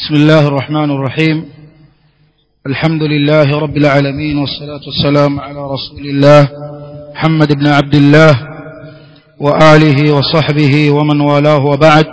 بسم الله الرحمن الرحيم الحمد لله رب العالمين والصلاة والسلام على رسول الله محمد بن عبد الله وآله وصحبه ومن والاه وبعد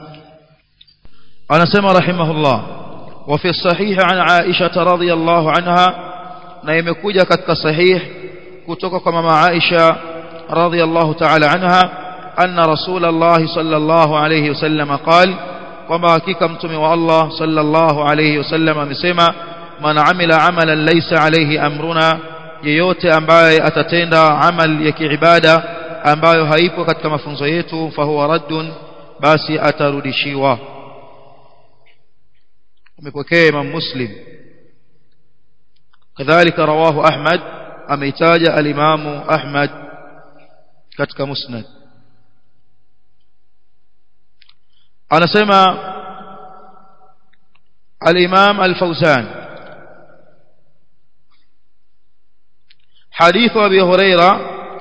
أنا سمى رحمه الله وفي الصحيح عن عائشة رضي الله عنها na imekuja katika sahih kutoka kwa mama Aisha radhiyallahu ta'ala anha anna rasulullah sallallahu alayhi wasallam qal kwamba hakika mtume wa Allah sallallahu alayhi wasallam amesema man amila amalan laysa alayhi amruna yeyote ambaye atatenda amal ya kiibada ambayo haipo katika mafunzo yetu fahuwa raddun basi atarudishiwa umepokea Imam Muslim كذلك رواه أحمد أميتاج الإمام أحمد كتك مسند أنا سمع الإمام الفوزان حديث أبي هريرة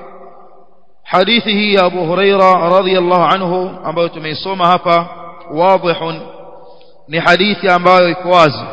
حديثه أبو هريرة رضي الله عنه أبو تميصوم هفا واضح لحديث أبو إكوازي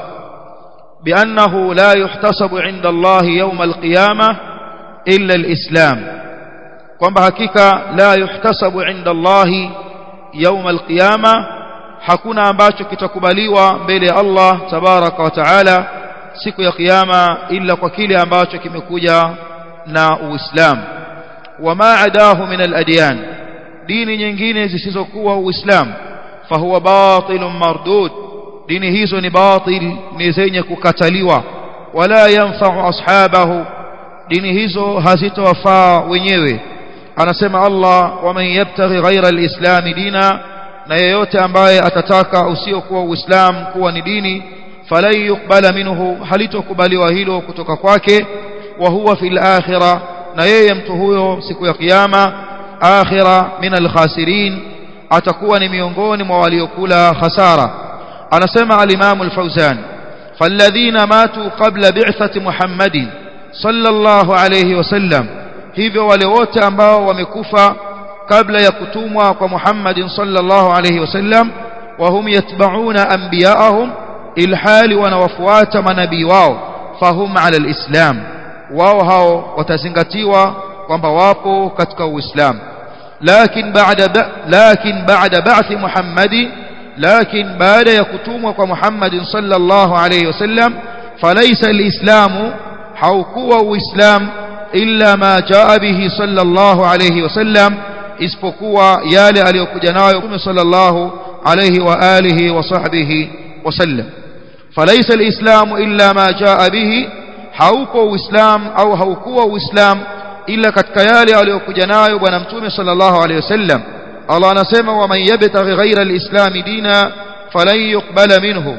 بأنه لا يحتسب عند الله يوم القيامة إلا الإسلام kwamba hakika la yuhtasabu inda Allahi يوم القيامة hakuna ambacho kitakubaliwa mbele ya Allah tabaraka wa taala siku ya kiyama illa kwa kile ambacho kimekuja na Uislamu wama adahu min al-adyan dini nyingine zisizokuwa Uislamu fahuwa batilun mardud dini hizo ni batil ni zenye kukataliwa wala yanfa'u ashabahu dini hizo hazitowafaa wenyewe anasema Allah waman yabtaghi ghaira alislam dina na yeyote ambaye atataka usiokuwa uislamu kuwa ni dini falan yuqbala minhu halitokubaliwa hilo kutoka kwake wa huwa fil akhirah na yeye mtu huyo siku ya kiyama akhira min alkhasirin atakuwa ni miongoni mwa waliokula khasara anasema al-Imam al-Fawzan falladhina matu qabla bi'thati Muhammadin sallallahu alayhi wasallam hivyo wale wote ambao wamekufa kabla ya kutumwa kwa Muhammadin sallallahu alayhi wasallam wa hum yatba'una anbiya'ahum ilhali wanawafuata manabii wao fahum ala al-islam wao hao watazingatiwa kwamba wapo katika uislamu lakin ba'da lakin ba'da ba'thi Muhammadin لكن بعد يكتموا محمد صلى الله عليه وسلم فليس الإسلام حوكوا وإسلام إلا ما جاء به صلى الله عليه وسلم isipokuwa yale aliyokuja nayo Mtume sallallahu alayhi wa alihi wa sahbihi wasallam falaysa alislamu illa ma jaa bihi hauko uislam au haukuwa uislam illa katika yale aliyokuja nayo bwana Mtume sallallahu alayhi wasallam Allah anasema wa man yabtaghi ghayra al-islam dina falan yuqbala minhu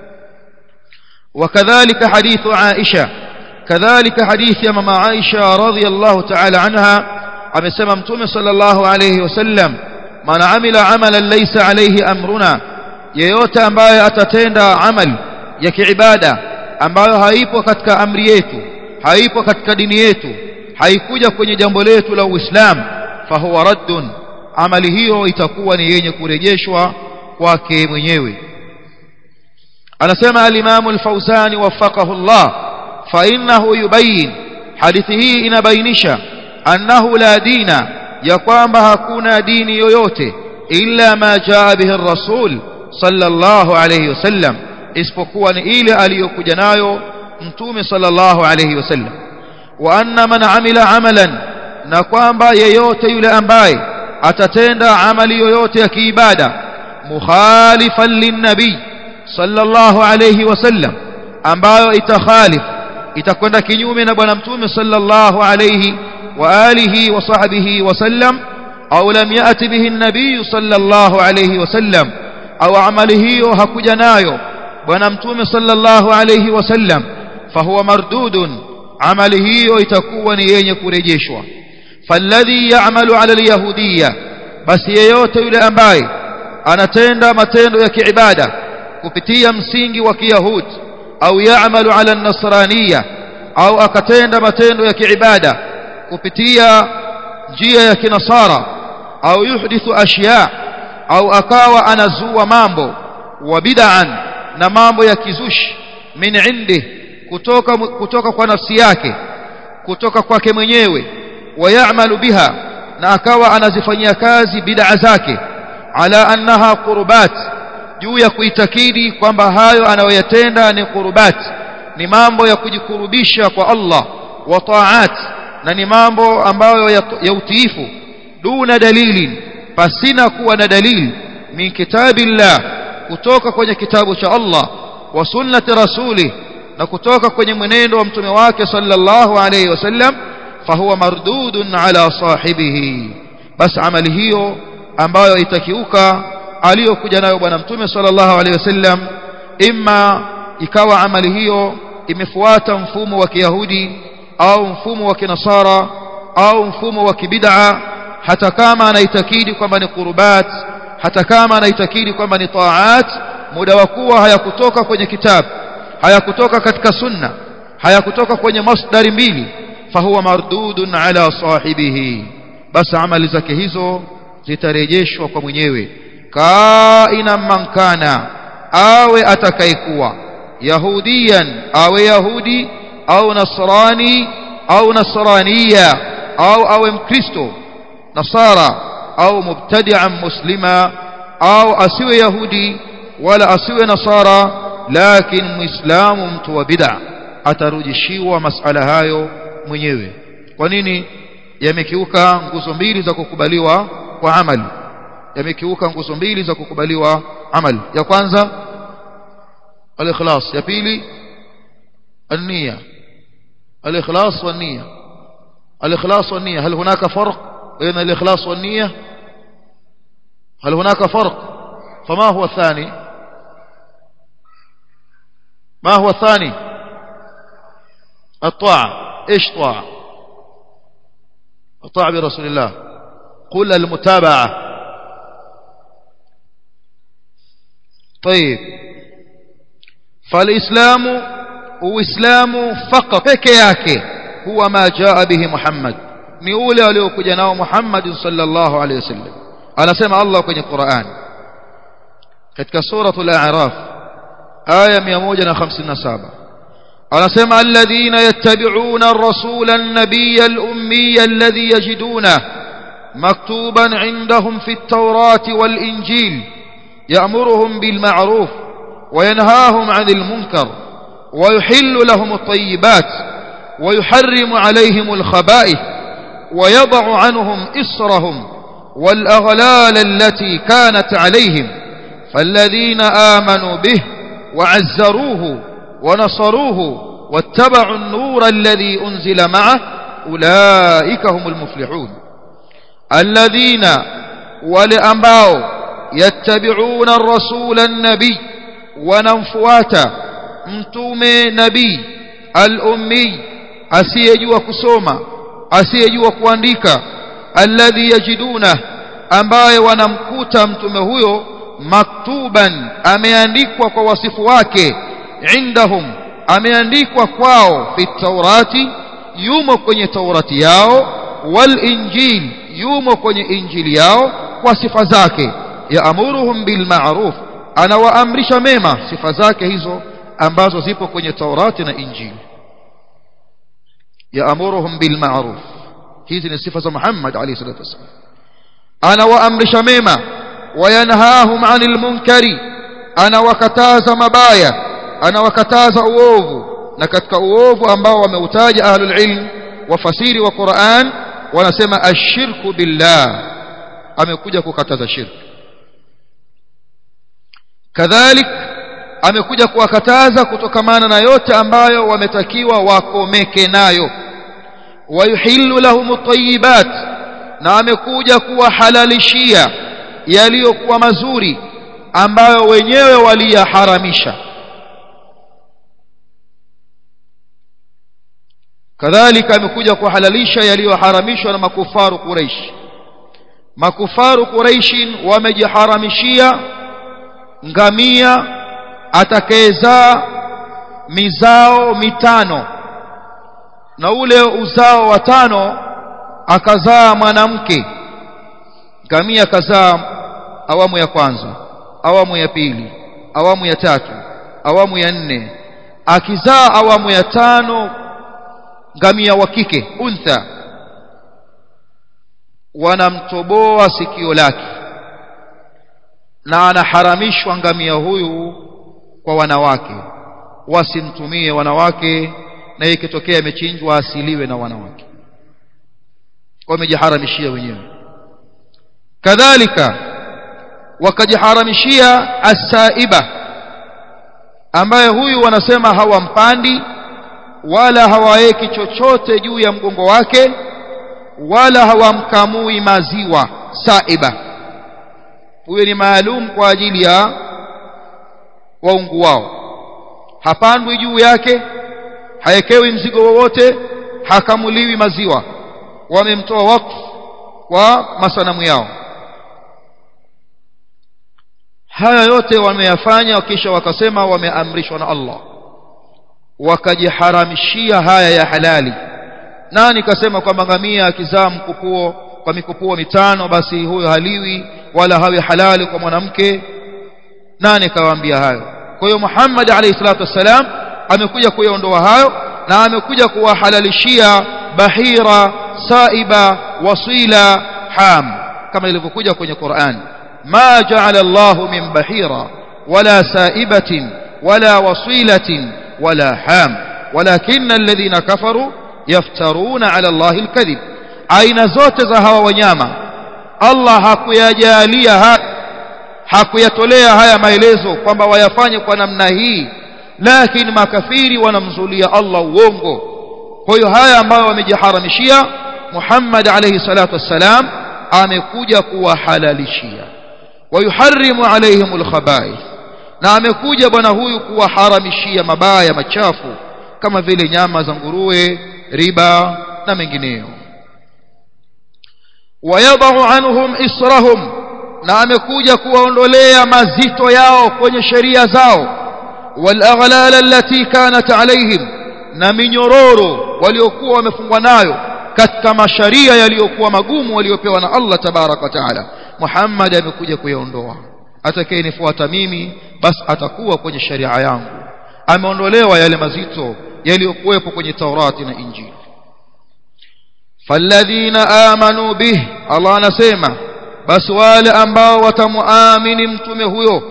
وكذلك حديث عائشة كذلك حديث يا ماما عائشة رضي الله تعالى عنها amesema mtume sallallahu alayhi wasallam man amila amalan laysa alayhi amruna yeyote ambaye atatenda amal ya kiibada ambayo haipo katika amri yetu haipo katika dini yetu haikuja kwenye jambo letu la uislamu fahuwa raddun amali hiyo itakuwa ni yenye kurejeshwa kwake mwenyewe anasema al-Imam al-Fawzani waffaqahu Allah fa innahu yubayyin hadithi hii inabainisha annahu la dina ya kwamba hakuna dini yoyote illa ma jaa bihi ar-rasul sallallahu alayhi wasallam isipokuwa ni ile aliyokuja nayo mtume sallallahu alayhi wasallam wa anna man amila amalan na kwamba yeyote yule ambaye atatenda amali yoyote ya kiibada mukhalifan linnabi sallallahu alayhi wasallam ambayo itakhalif itakwenda kinyume na bwana mtume sallallahu alayhi wa alihi wa sahbihi wasallam au lam yati bihi an-nabiy sallallahu alayhi wasallam au amali hiyo hakuja nayo bwana mtume sallallahu alayhi wasallam fahuwa mardudun amali hiyo itakuwa ni yenye kurejeshwa فالذي يعمل على اليهودية بس yeyote yule ambaye anatenda matendo ya kiibada kupitia msingi wa kiyahudi au yaamalu ala an-nasraniyya au akatenda matendo ya kiibada kupitia njia ya kinasara au yuhdithu ashya au akawa anazua mambo wa bid'an na mambo ya kizushi min indi kutoka kutoka kwa nafsi yake kutoka kwake mwenyewe wayamalu biha na akawa anazifanyia kazi bid'a zake ala annaha qurbat juu ya kuitakidi kwamba hayo anayoyatenda ni qurbat ni mambo ya kujikurubisha kwa Allah wa taat na ni mambo ambayo ya, ya utiifu duna dalili pasina kuwa na dalili min kitabillah kutoka kwenye kitabu cha Allah wa sunnati rasuli na kutoka kwenye mwenendo wa mtume wake sallallahu alayhi wasallam fahuwa mardudun ala sahibihi bas amali hiyo ambayo itakiuka aliyokuja nayo bwana mtume sallallahu alayhi wasallam imma ikawa amali hiyo imefuata mfumo wa kiyahudi au mfumo wa kinasara au mfumo wa kibid'a hata kama anaitakidi kwamba ni qurbat hata kama anaitakidi kwamba ni taat muda wa kuwa hayakutoka kwenye kitabu hayakutoka katika sunna hayakutoka kwenye masdari mbili fahuwa mardudun ala sahibihi basi amali zake hizo zitarejeshwa kwa mwenyewe kaina man kana awe atakayekuwa yahudiyan awe yahudi au nasrani au nasraniya au awe mkristo nasara au mubtadi'an muslima au asiwe yahudi wala asiwe nasara lakini muislamu mtu wa bid'a atarudishiwa masala hayo mwenyewe kwa nini yamekiuka nguzo mbili za kukubaliwa kwa amali yamekiuka nguzo mbili za kukubaliwa amali ya kwanza al-ikhlas ya pili النية الإخلاص والنية الإخلاص والنية هل هناك فرق بين الإخلاص والنية هل هناك فرق فما هو الثاني ما هو الثاني الطاعة إيش طاعة الطاعة برسول الله قل المتابعة طيب فالإسلام uislamu faqat peke yake huwa ma jaa bihi Muhammad ni ule aliokuja nao Muhammad sallallahu alayhi wasallam anasema Allah kwenye Qur'an katika suratul a'raf aya 157 anasema alladhina yattabi'una ar-rasula an-nabiyya al-ummiyya alladhi yajiduna maktuban 'indahum fi at-taurati wal-injil ya'muruhum bil ma'ruf وينهاهم عن المنكر ويحل لهم الطيبات ويحرم عليهم الخبائث ويضع عنهم إصرهم والأغلال التي كانت عليهم فالذين آمنوا به وعزروه ونصروه واتبعوا النور الذي أنزل معه أولئك هم المفلحون الذين ولأنباوا يتبعون الرسول النبي وننفواتا mtume nabii al-ummi asiyejua kusoma asiyejua kuandika alladhi yajiduna ambaye wanamkuta mtume huyo maktuban ameandikwa kwa wasifu wake indahum ameandikwa kwao fi taurati yumo kwenye taurati yao wal injil yumo kwenye injili yao kwa sifa zake yaamuruhum bil ma'ruf anawaamrisha mema sifa zake hizo ambazo zipo kwenye Taurati na Injili yaamuruhum bil ma'ruf hizi ni sifa za Muhammad alayhi salatu wasallam anawaamrisha mema wayanhahum 'anil munkari anawakataza mabaya anawakataza uovu na katika uovu ambao wameutaja ahlul ilm wafasiri wa Qur'an wanasema ashirku billah amekuja kukataza shirki kadhalik amekuja kuwakataza kutokamana na yote ambayo wametakiwa wakomeke nayo wayuhillu lahum at na amekuja kuwahalalishia yaliyokuwa mazuri ambayo wenyewe waliyaharamisha kadhalika amekuja kuhalalisha yaliyoharamishwa na makufaru Quraish makufaru Quraishin wamejiharamishia ngamia atakayezaa mizao mitano na ule uzao wa tano akazaa mwanamke ngamia akazaa awamu ya kwanza awamu ya pili awamu ya tatu awamu ya nne akizaa awamu ya tano ngamia wa kike untha wanamtoboa sikio lake na anaharamishwa ngamia huyu kwa wanawake wasimtumie wanawake na ikitokea imechinjwa asiliwe na wanawake wamejiharamishia wenyewe kadhalika wakajiharamishia asaiba ambaye huyu wanasema hawampandi wala hawaweki chochote juu ya mgongo wake wala hawamkamui maziwa saiba huyo ni maalum kwa ajili ya waungu wao hapandwi juu yake haekewi mzigo wowote hakamuliwi maziwa wamemtoa wakfu kwa masanamu yao haya yote wameyafanya kisha wakasema wameamrishwa na Allah wakajiharamishia haya ya halali nani kasema kwamba ngamia akizaa mkupuo kwa mikupuo mitano basi huyo haliwi wala hawi halali kwa mwanamke nani kawaambia hayo kwa hiyo Muhammad alayhi salatu wassalam amekuja kuyaondoa hayo na amekuja kuwahalalishia bahira saiba wasila ham kama ilivyokuja kwenye Qur'an ma ja'ala Allah min bahira wala saibatin wala wasilatin wala ham ولكن الذين كفروا يفترون على الله الكذب aina zote za hawa wanyama Allah hakuyajalia ha, hakuyatolea haya maelezo kwamba wayafanye kwa namna hii lakini makafiri wanamzulia Allah uongo kwa hiyo haya ambayo wamejiharamishia Muhammad alayhi salatu wassalam amekuja kuwahalalishia wayuharrimu alaihim alkhaba'ith na amekuja bwana huyu kuwaharamishia mabaya machafu kama vile nyama za nguruwe riba na mengineyo wayadau anhum israhum na amekuja kuwaondolea mazito yao kwenye sheria zao والأغلال التي كانت عليهم na minyororo waliokuwa wamefungwa nayo katika masharia yaliyokuwa magumu waliopewa na Allah tabarak wa taala Muhammad amekuja kuyaondoa atakayenifuata mimi basi atakuwa kwenye sharia yangu ameondolewa yale mazito yaliyokuwepo kwenye Taurati na Injili falladhina amanu bih Allah anasema basi wale ambao watamuamini mtume huyo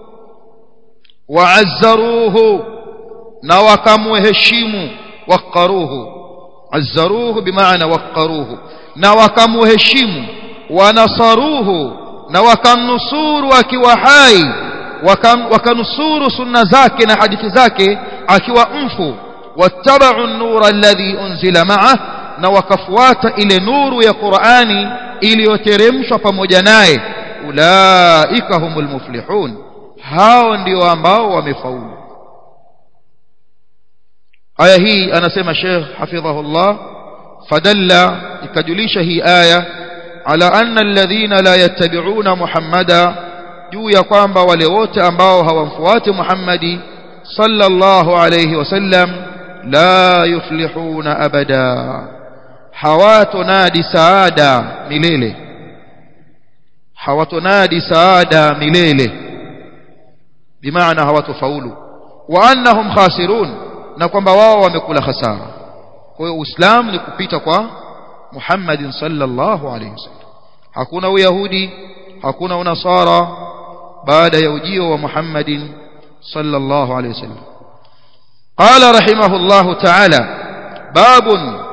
waazzaruhu na wakamuheshimu waqaruhu azzaruhu bimaana waqaruhu na wakamuheshimu wanasaruhu na wakamnusuru akiwa hai wakanusuru sunna zake na hadithi zake akiwa mfu wattabau an-nura alladhi unzila ma'ah na wakafuata ile nuru ya Qur'ani iliyoteremshwa pamoja naye ulaika humul muflihun hao ndio ambao wamefaulu aya hii anasema Sheikh hafidhahullah fadalla ikajulisha hii aya ala anna alladhina la yattabi'una muhammada juu ya kwamba wale wote ambao hawamfuati Muhammadi sallallahu alayhi wasallam la yuflihuna abada hawatonadi saada milele hawatonadi saada milele bimaana hawatofaulu wa annahum khasirun na kwamba wao wamekula hasara kwa hiyo uislamu ni kupita kwa Muhammadin sallallahu alayhi wasallam hakuna uyahudi hakuna unasara baada ya ujio wa Muhammadin sallallahu alayhi wasallam قال رحمه الله تعالى باب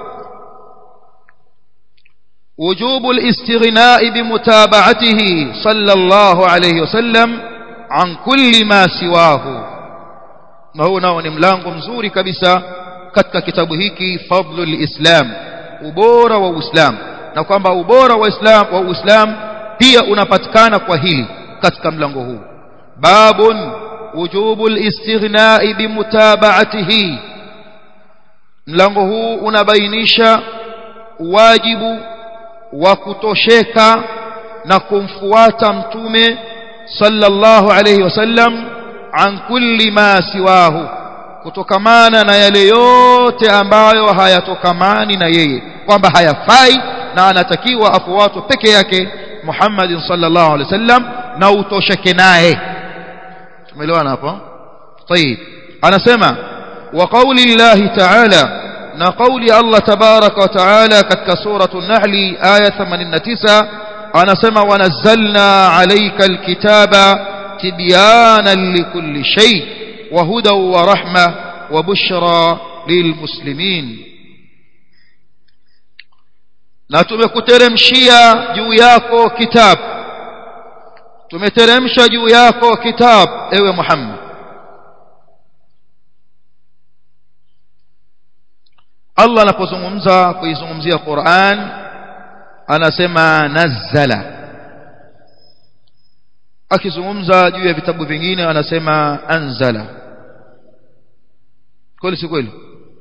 وجوب الاستغناء بمتابعته صلى الله عليه وسلم عن كل ما سواه na huu nao ni mlango mzuri kabisa katika kitabu hiki fadlul islam ubora wa uislam na kwamba ubora wa islam wa uislam pia unapatikana kwa hili katika mlango huu babun wujubul istighna'i bimutaba'atihi mlango huu unabainisha wajibu wa kutosheka na kumfuata mtume sallallahu alayhi wasallam an kulli ma siwahu kutokamana na yale yote ambayo hayatokamani na yeye kwamba hayafai na anatakiwa afuatwe peke yake Muhammad sallallahu alaihi wasallam na utosheke naye tumeelewana hapo طيب anasema wa qawli llahi ta'ala na qawli Allah tabaraka wa ta'ala katika suratul nahl aya 89 anasema wanazzalna alayka alkitaba tibyanan likulli shay wa hudan wa rahma wa bushra lilmuslimin na tumekuteremshia juu yako kitabu tumeteremsha juu yako kitabu ewe Muhammad Allah anapozungumza kuizungumzia Qur'an anasema nazzala akizungumza juu ya vitabu vingine anasema anzala kweli si kweli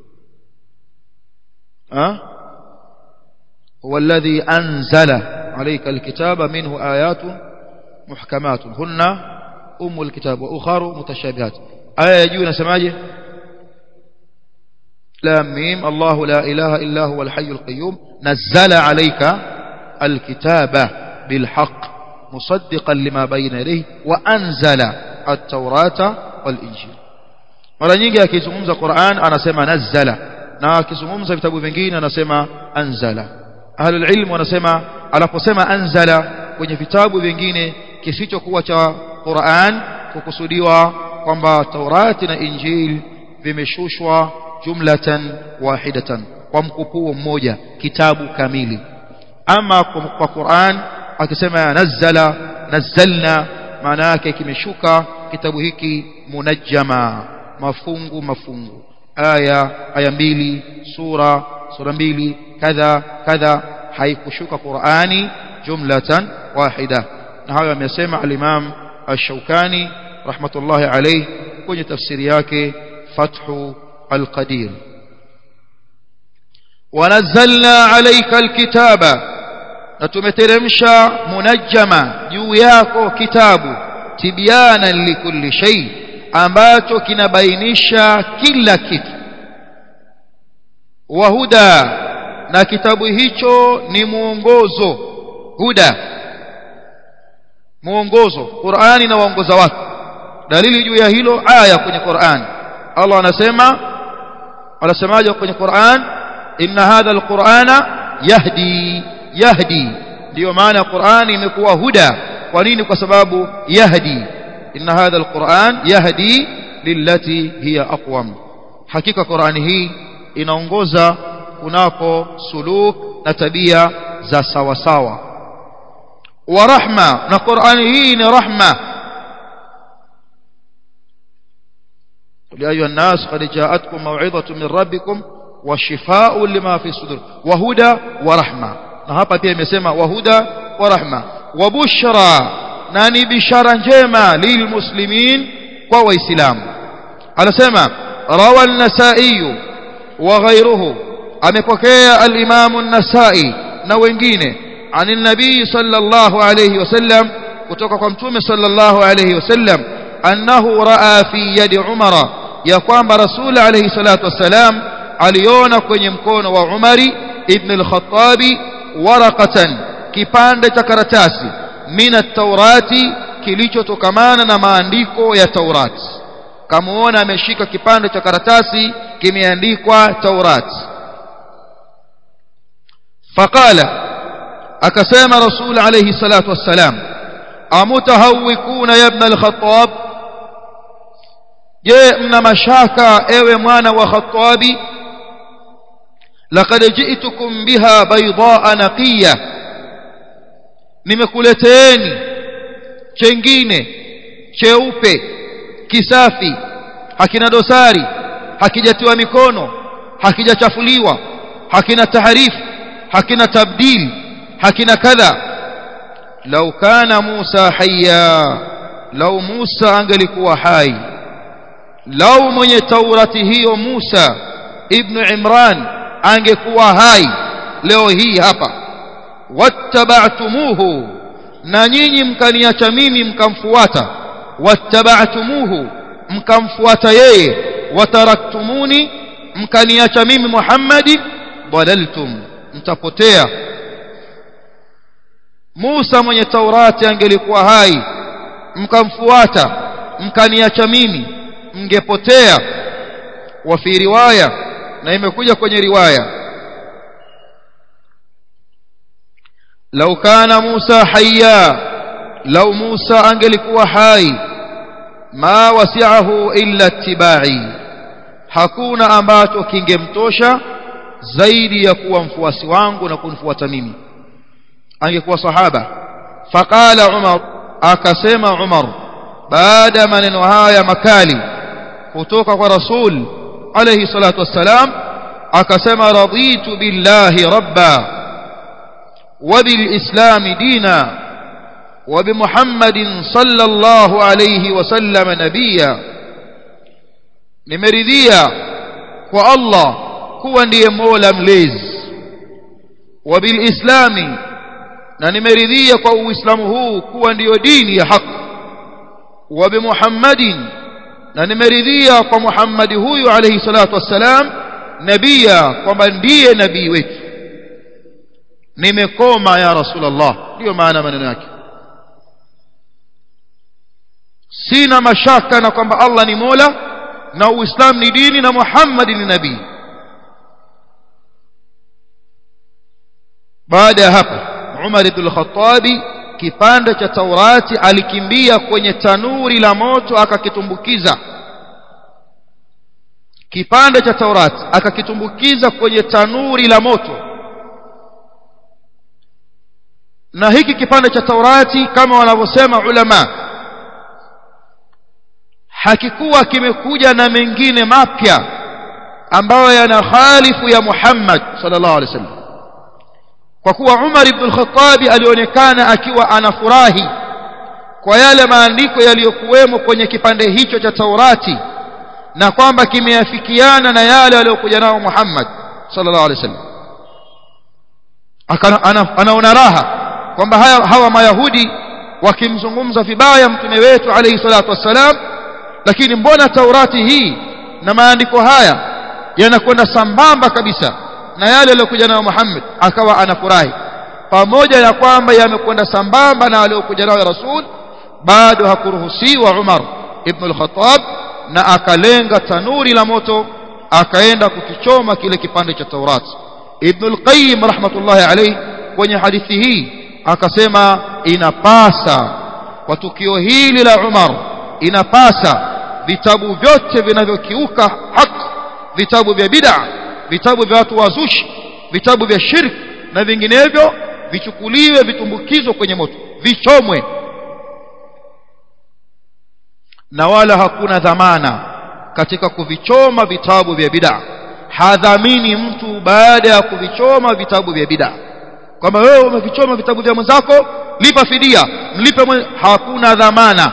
ha هو الذي أنزل عليك الكتاب منه آيات محكمات هن أم الكتاب وأخر متشابهات آية يجونا سماجه لام ميم الله لا إله إلا هو الحي القيوم نزل عليك الكتاب بالحق مصدقا لما بين يديه وأنزل التوراة والإنجيل mara nyingi akizungumza Qur'an anasema nazzala na akizungumza vitabu vingine anasema anzala ahlul ilm wanasema anaposema anzala kwenye vitabu vingine kisichokuwa cha Qur'an kukusudiwa kwamba Taurati na Injil vimeshushwa jumlatan wahidatan kwa mkupuo mmoja kitabu kamili ama kwa Qur'an akisema nazzala nazzalna maana yake kimeshuka kitabu hiki munajjama mafungu mafungu aya aya mbili sura sura mbili kadha kadha haikushuka Qur'ani jumlatan wahida na hayo amesema al-Imam Ash-Shawkani rahmatullahi alayhi kwenye tafsiri yake Fathu al-Qadir ونزلنا عليك الكتاب نتمترمشا منجما juu yako kitabu tibyana likulli shay ambacho kinabainisha kila kitu wahuda na kitabu hicho ni muongozo huda muongozo Qur'ani na waongoza watu dalili juu ya hilo aya kwenye Qur'an Allah anasema anasemaje kwenye Qur'an inna hadha alqur'ana yahdi yahdi ndio maana Qur'ani imekuwa huda kwa nini kwa sababu yahdi inna hadha alquran yahdi lillati hiya aqwam hakika Qur'ani hii inaongoza kunako suluk na tabia za sawa sawa wa rahma na Qur'ani hii ni rahma يا أيها الناس قد جاءتكم موعظة من ربكم وشفاء لما في الصدور وهدى ورحمة na hapa pia imesema wahuda wa rahma wa bushra na ni bishara njema lilmuslimin kwa waislamu anasema rawa an-nasai wa ghayruhu amepokea al-imam an-nasai na wengine عن النبي صلى الله عليه وسلم kutoka kwa mtume sallallahu alayhi wasallam annahu raa fi yadi umara ya kwamba rasul alayhi salatu wasalam aliona kwenye mkono wa umari ibn al-khattabi waraqatan kipande cha karatasi min at-taurati kilichotokamana na maandiko ya Taurati kamuona ameshika kipande cha karatasi kimeandikwa Taurati faqala akasema rasul alayhi salatu wassalam amutahawikuna ya ibn al-khattab je mna mashaka ewe mwana wa khattabi laqad ji'tukum biha baydaa naqiya nimekuleteeni chengine cheupe kisafi hakina dosari hakijatiwa mikono hakijachafuliwa hakina taharifu hakina tabdil hakina kadha lau kana Musa hayya lau Musa angelikuwa hai lau mwenye taurati hiyo Musa ibn Imran angekuwa hai leo hii hapa wattaba'tumuhu na nyinyi mkaniacha mimi mkamfuata wattaba'tumuhu mkamfuata yeye wataraktumuni mkaniacha mimi Muhammadi dalaltum mtapotea Musa mwenye Taurati angelikuwa hai mkamfuata mkaniacha mimi mngepotea wa fi riwaya na imekuja kwenye riwaya lau kana Musa hayya lau Musa angelikuwa hai ma wasi'ahu illa ittiba'i hakuna ambacho kingemtosha zaidi ya kuwa mfuasi wangu na kunifuata mimi angekuwa sahaba faqala Umar akasema Umar baada ya maneno haya makali kutoka kwa Rasul alayhi salatu wassalam akasema raditu billahi rabba wa bil islam dina wa bi Muhammadin sallallahu alayhi wasallam nabiyya nimeridhia kwa Allah kuwa ndiye Mola mlezi wa bil islami na nimeridhia kwa uislamu huu kuwa ndiyo dini ya haki wa bi Muhammadin na nimeridhia kwa Muhammadi huyu alayhi salatu wassalam nabia kwamba ndiye nabii wetu nimekoma ya rasulullah ndio maana maneno yake sina mashaka na kwamba Allah ni Mola na Uislamu ni dini na Muhammad ni nabii baada ya hapo Umar ibn al-Khattab kipande cha Taurati alikimbia kwenye tanuri la moto akakitumbukiza kipande cha Taurati akakitumbukiza kwenye tanuri la moto na hiki kipande cha Taurati kama wanavyosema ulama hakikuwa kimekuja na mengine mapya ambayo yana khalifu ya Muhammad sallallahu alaihi wasallam kwa kuwa Umar ibn al-Khattab alionekana akiwa anafurahi kwa yale maandiko yaliyokuwemo kwenye kipande hicho cha Taurati na kwamba kimeafikiana na yale aliyokuja nao Muhammad sallallahu alaihi wasallam anaona raha kwamba hawa mayahudi wakimzungumza vibaya mtume wetu alayhi salatu wassalam lakini mbona Taurati hii na maandiko haya yanakwenda sambamba kabisa na yale aliyokuja nayo Muhammad akawa anafurahi pamoja na kwamba yamekwenda sambamba na aliyokuja nayo Rasul bado hakuruhusiwa Umar ibn al-Khattab na akalenga tanuri la moto akaenda kukichoma kile kipande cha Taurat Ibn al-Qayyim rahmatullahi alayhi kwenye hadithi hii akasema inapasa kwa tukio hili la Umar inapasa vitabu vyote vinavyokiuka haki vitabu vya bid'a vitabu vya watu wazushi vitabu vya shirki na vinginevyo vichukuliwe vitumbukizwe kwenye moto vichomwe na wala hakuna dhamana katika kuvichoma vitabu vya bid'a hadhamini mtu baada ya kuvichoma vitabu vya bid'a kwamba wewe umevichoma vitabu vya mwenzako lipa fidia mlipe mwe... hakuna dhamana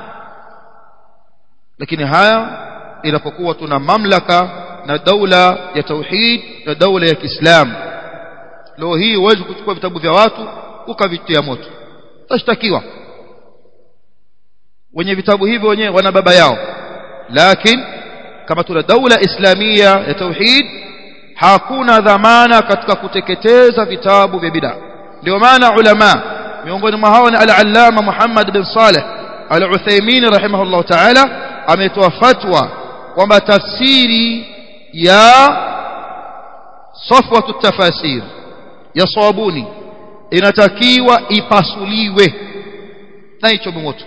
lakini haya inapokuwa tuna mamlaka na daula ya tauhid na daula ya Kiislamu leo hii huwezi kuchukua vitabu vya watu ukavitia moto utashtakiwa wenye vitabu hivyo wenyewe wana baba yao lakini kama tuna daula islamia ya tauhid hakuna dhamana katika kuteketeza vitabu vya bid'a ndio maana ulama miongoni mwa hao ni al-allama Muhammad bin Saleh al-Uthaymeen rahimahullah ta'ala ametoa fatwa kwamba tafsiri ya safwatu tafasir ya sawabuni inatakiwa ipasuliwe na hicho moto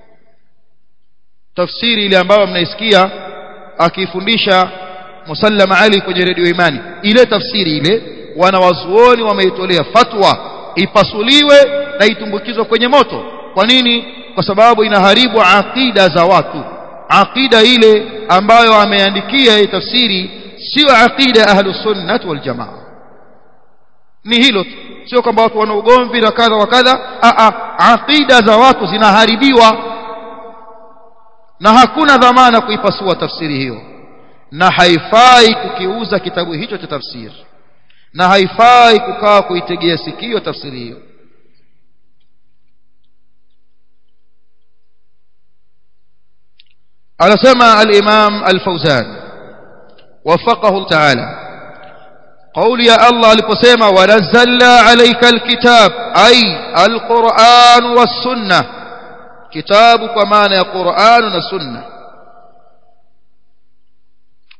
tafsiri ile ambayo mnaisikia akifundisha Musallama Ali kwenye redio Imani ile tafsiri ile wanawazuoni wameitolea fatwa ipasuliwe na itumbukizwe kwenye moto kwa nini kwa sababu inaharibu aqida za watu aqida ile ambayo ameandikia hii tafsiri sio aqida ahlus sunnah wal jamaa ni hilo tu sio kwamba watu wana ugomvi na kadha wa kadha a aqida za watu zinaharibiwa na hakuna dhamana kuipasua tafsiri hiyo na haifai kukiuza kitabu hicho cha tafsiri na haifai kukaa kuitegea sikio tafsiri hiyo anasema al-Imam al-Fawzan wafaqahu ta'ala قول يا الله aliposema wanazzalna alayka alkitab ay alquran was sunnah kitabu kwa maana ya Qur'an na sunna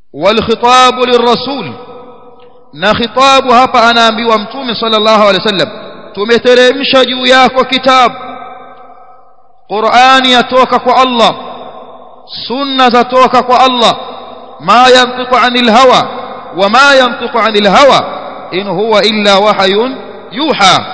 والخطاب للرسول na khitabu hapa anaambiwa mtume sallallahu alaihi wasallam tumeteremsha juu yako kitabu Qur'ani yatoka kwa Allah sunna zatoka kwa Allah ma yantiqu anil hawa wa ma yantiqu anil hawa in huwa illa wahyun yuha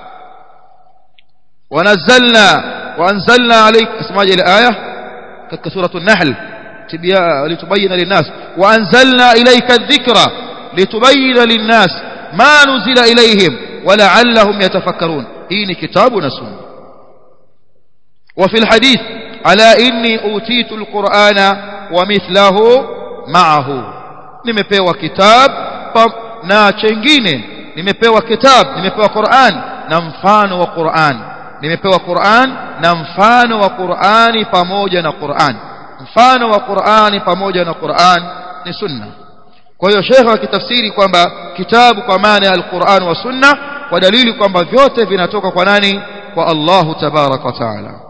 ونزلنا وانزلنا عليك اسمع الايه كتك سوره النحل لتبين للناس وانزلنا اليك الذكرى لتبين للناس ما نزل اليهم ولعلهم يتفكرون هي كتابنا سنه وفي الحديث على إني أوتيت القرآن ومثله معه nimepewa kitab na chengine nimepewa kitab nimepewa Qur'an na mfano wa Qur'an nimepewa Qur'an na mfano wa Qur'ani pamoja na Qur'an mfano wa Qur'ani pamoja na Qur'an ni sunna kwa hiyo shekhe akitafsiri kwamba kitabu kwa maana ya al-Qur'an wa sunna kwa dalili kwamba vyote vinatoka kwa nani kwa Allahu tabaraka wa taala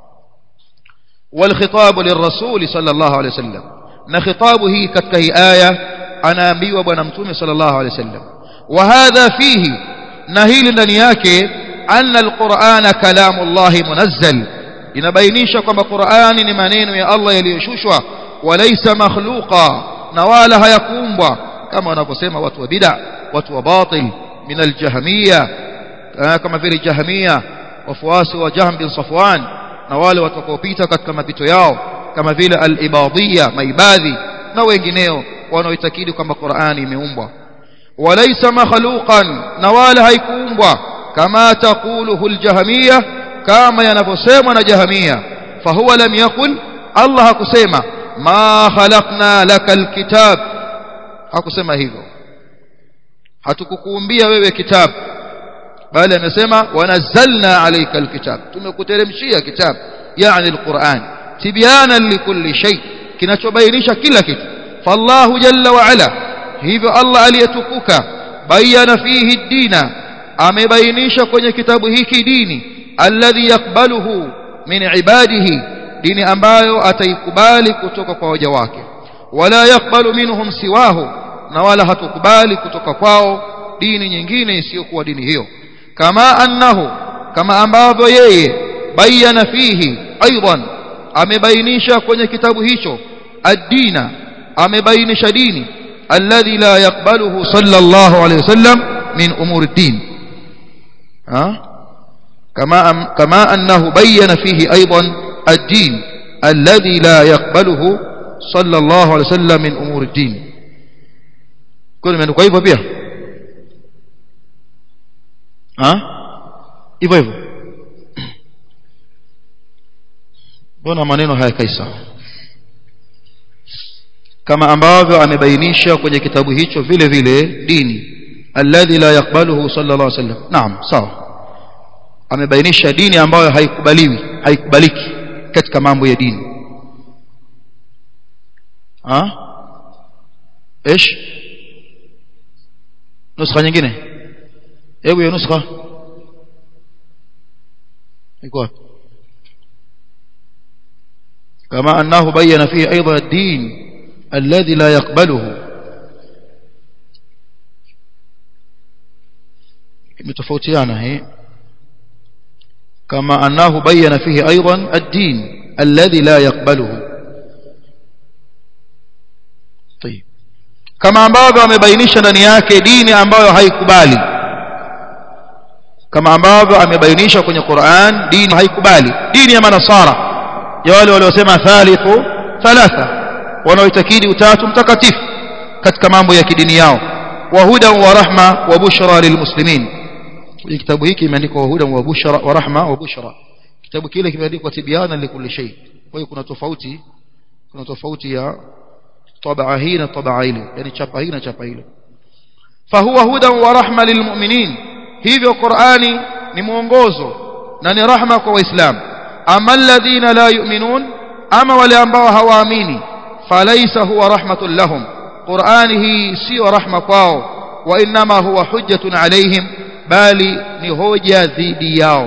والخطاب للرسول صلى الله عليه وسلم na khitabu hii katika hii aya anaambiwa bwana mtume sallallahu alaihi wasallam wa hadha fihi na hili ndani yake anna alqur'ana kalamullahi munazzal inabainisha kwamba qur'ani ni maneno ya Allah yaliyoshushwa walaysa makhluqa na wala hayakuumbwa kama wanavyosema watu wa bid'a watu wa batil min aljahmiyya kama vile jahmiyya wafuasi wa Jahm bin Safwan na wale watakaopita katika mapito yao kama vile al-ibadiyya maibadhi na wengineo wanaoitakidi kwamba Qur'ani imeumbwa walaysa makhluqan na wala haikuumbwa kama taquluhu al-jahmiyya kama yanavyosemwa na jahmiyya fahuwa lam yaqul Allah hakusema ma khalaqna lakal kitab hakusema hivyo hatukukuumbia wewe kitabu bali amesema wanazzalna alayka alkitab tumekuteremshia kitabu yani alquran tibyanan likulli shay kinachobainisha kila kitu fallahu jalla wa ala hivyo Allah aliyetukuka bayana fihi dina amebainisha kwenye kitabu hiki dini alladhi yakbaluhu min ibadihi dini ambayo ataikubali kutoka kwa waja wake wala yakbalu minhum siwahu na wala hatukubali kutoka kwao dini nyingine isiyokuwa dini hiyo kama annahu kama ambavyo yeye bayana fihi aidan amebainisha kwenye kitabu hicho ad-dina amebainisha dini alladhi la yakbaluhu sallallahu alayhi wasallam min umuri ad-din كما كما انه بين فيه ايضا الدين الذي لا يقبله صلى الله عليه وسلم من امور الدين كل من hivyo pia ha hivyo hivyo mbona maneno hayakai sawa kama ambavyo amebainisha kwenye kitabu hicho vile vile dini alladhi la yakbaluhu sallallahu alaihi wasallam naam sawa amebainisha dini ambayo haikubaliwi haikubaliki katika mambo ya dini ha ايش نسخه nyingine hebu hiyo nuskha iko wapi كما أنه بين فيه أيضا الدين الذي لا يقبله متفوتيانا هي كما أنه بين فيه أيضا الدين الذي لا يقبله طيب كما ambavyo amebainisha ndani yake dini ambayo haikubali kama ambavyo amebainisha kwenye Qur'an dini haikubali dini ya manasara ya wale waliosema thalithu thalatha wanaoitakidi utatu mtakatifu katika mambo ya kidini yao wa hudan wa rahma wa bushra lilmuslimin kwenye kitabu hiki imeandikwa hudan wa bushra wa rahma wa bushra kitabu kile kimeandikwa tibyana likulli shay kwa hiyo kuna tofauti kuna tofauti ya tabaa hii na tabaa ile yani chapa hii na chapa ile fahuwa hudan wa rahma lilmu'minin hivyo Qur'ani ni mwongozo na ni rahma kwa waislamu ama alladhina la yu'minun ama wale ambao hawaamini falaysa huwa rahmatun lahum Qur'ani hii sio rahma kwao wa inma huwa hujjatun alaihim bali ni hoja dhidi yao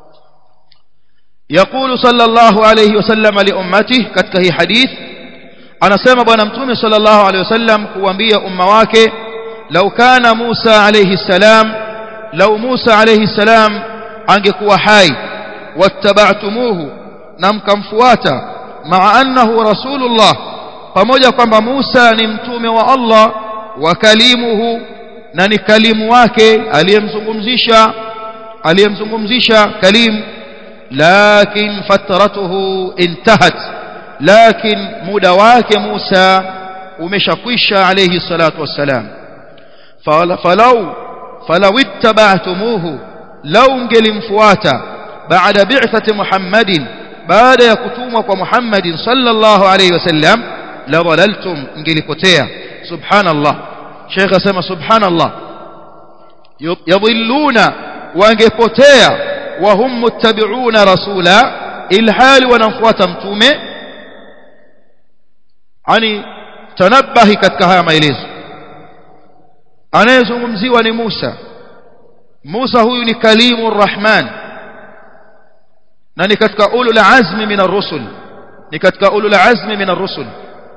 يقول صلى الله عليه وسلم لأمته كتك هي حديث anasema bwana mtume sallallahu alaihi wasallam kuambia umma wake lau kana Musa alayhi salam lau Musa alayhi salam angekuwa hai wattaba'tumuhu na mkamfuata maa annahu rasulullah pamoja kwamba Musa ni mtume wa Allah wa kalimuhu na ni kalimu wake aliyemzungumzisha aliyemzungumzisha kalim lakin fatratuhu intahat lakin muda wake Musa umeshakwisha alayhi salatu wassalam falau falau ittaba'tumuhu lau ngelimfuata baada bi'thati Muhammadin baada ya kutumwa kwa Muhammadin sallallahu alayhi wasallam la dhalaltum ngelipotea subhanallah Sheikh asema subhanallah yadhilluna wangepotea wa hum muttabi'una rasula ilhali wanamfuata mtume ani tanabahi katika haya maelezo anayezungumziwa ni Musa Musa huyu ni kalimu rahman na ni katika ulul azmi min ar-rusul ni katika ulul azmi min ar-rusul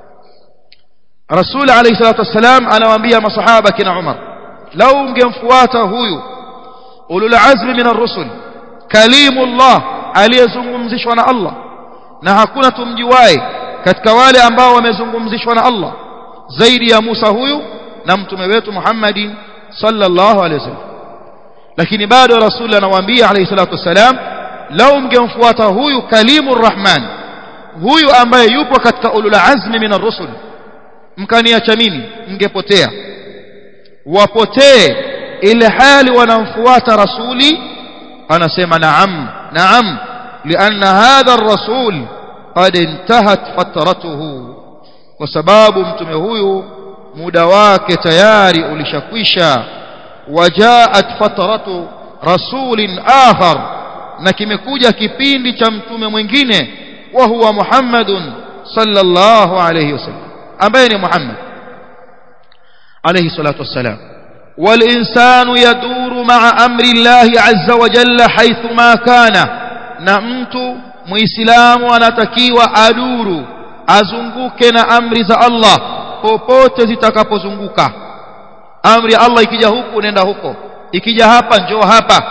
Rasul alayhi salatu wassalam anawaambia masahaba kina Umar lau ungemfuata huyu ulul azmi min ar-rusul kalimullah aliyezungumzishwa na Allah na hakuna tumjiwae katika wale ambao wamezungumzishwa na Allah zaidi ya Musa huyu na mtume wetu Muhammadin sallallahu alayhi wasallam lakini bado rasul anawaambia alayhi salatu wassalam lau mngemfuata huyu kalimur rahman huyu ambaye yupo katika ulul azmi min ar-rusul mkaniacha mimi mngepotea wapotee ile hali wanamfuata rasuli anasema naam naam لأن هذا الرسول قد انتهت فترته وسباب mtume huyu muda wake tayari ulishakwisha wajaat fatratu rasulin akhar na kimekuja kipindi cha mtume mwingine wa huwa Muhammadun sallallahu alayhi wasallam ambaye ni Muhammad alayhi salatu wassalam والإنسان يدور مع أمر الله عز وجل حيثما كان na mtu muislamu anatakiwa aduru azunguke na amri za Allah popote zitakapozunguka amri ya Allah ikija huku nenda huko ikija hapa njoo hapa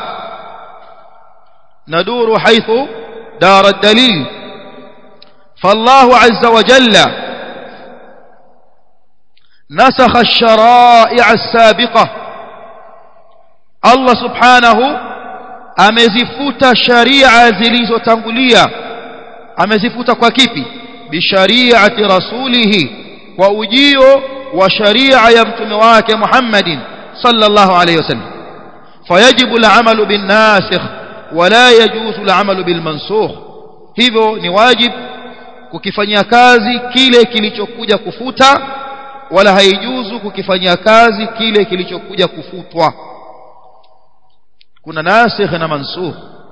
naduru haithu dara dalil فالله عز وجل نسخ الشرائع السابقة الله سبحانه amezifuta sharia zilizotangulia amezifuta kwa kipi bishariati rasulihi kwa ujio wa sharia ya mtume wake Muhammadin sallallahu alayhi wasallam fayajibu al'amalu bin nasikh wala yajuzu al'amalu bil mansukh hivyo ni wajib kukifanyia kazi kile kilichokuja kufuta wala haijuzu kukifanyia kazi kile kilichokuja kufutwa kuna nasikh na mansukh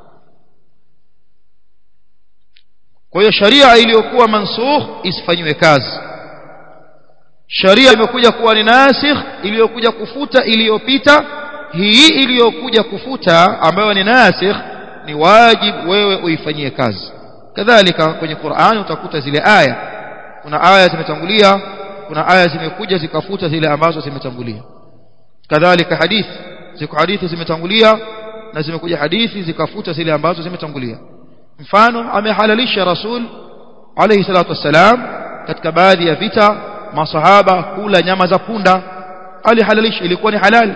kwa hiyo sharia iliyokuwa mansukh isifanywe kazi sharia imekuja kuwa ni nasikh iliyokuja kufuta iliyopita hii iliyokuja kufuta ambayo ni nasikh ni wajibu wewe uifanyie kazi kadhalika kwenye Qur'an utakuta zile aya kuna aya zimetangulia kuna aya zimekuja zikafuta zile ambazo zimetangulia kadhalika hadithi ziko hadithi zimetangulia na zimekuja hadithi zikafuta zile ambazo zimetangulia mfano amehalalisha rasul alayhi salatu wassalam katika baadhi ya vita masahaba kula nyama za punda alihalalisha ilikuwa ni halali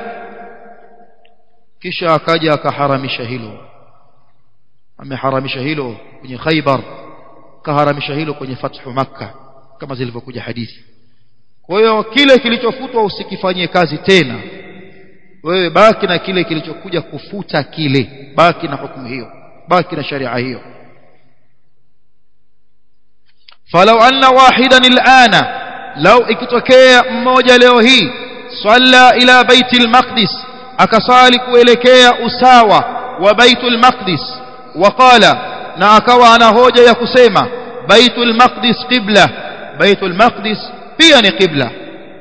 kisha akaja akaharamisha hilo ameharamisha hilo kwenye Khaybar kaharamisha hilo kwenye fathu makka kama zilivyokuja hadithi kwa hiyo kile kilichofutwa usikifanyie kazi tena wewe baki na kile kilichokuja kufuta kile baki na hukumu hiyo baki na sharia hiyo falau anna wahidan alana lau ikitokea mmoja leo hii salla ila baiti almaqdis akasali kuelekea usawa wa baitul maqdis waqala na akawa ana hoja ya kusema baitul maqdis qibla baitul maqdis pia ni qibla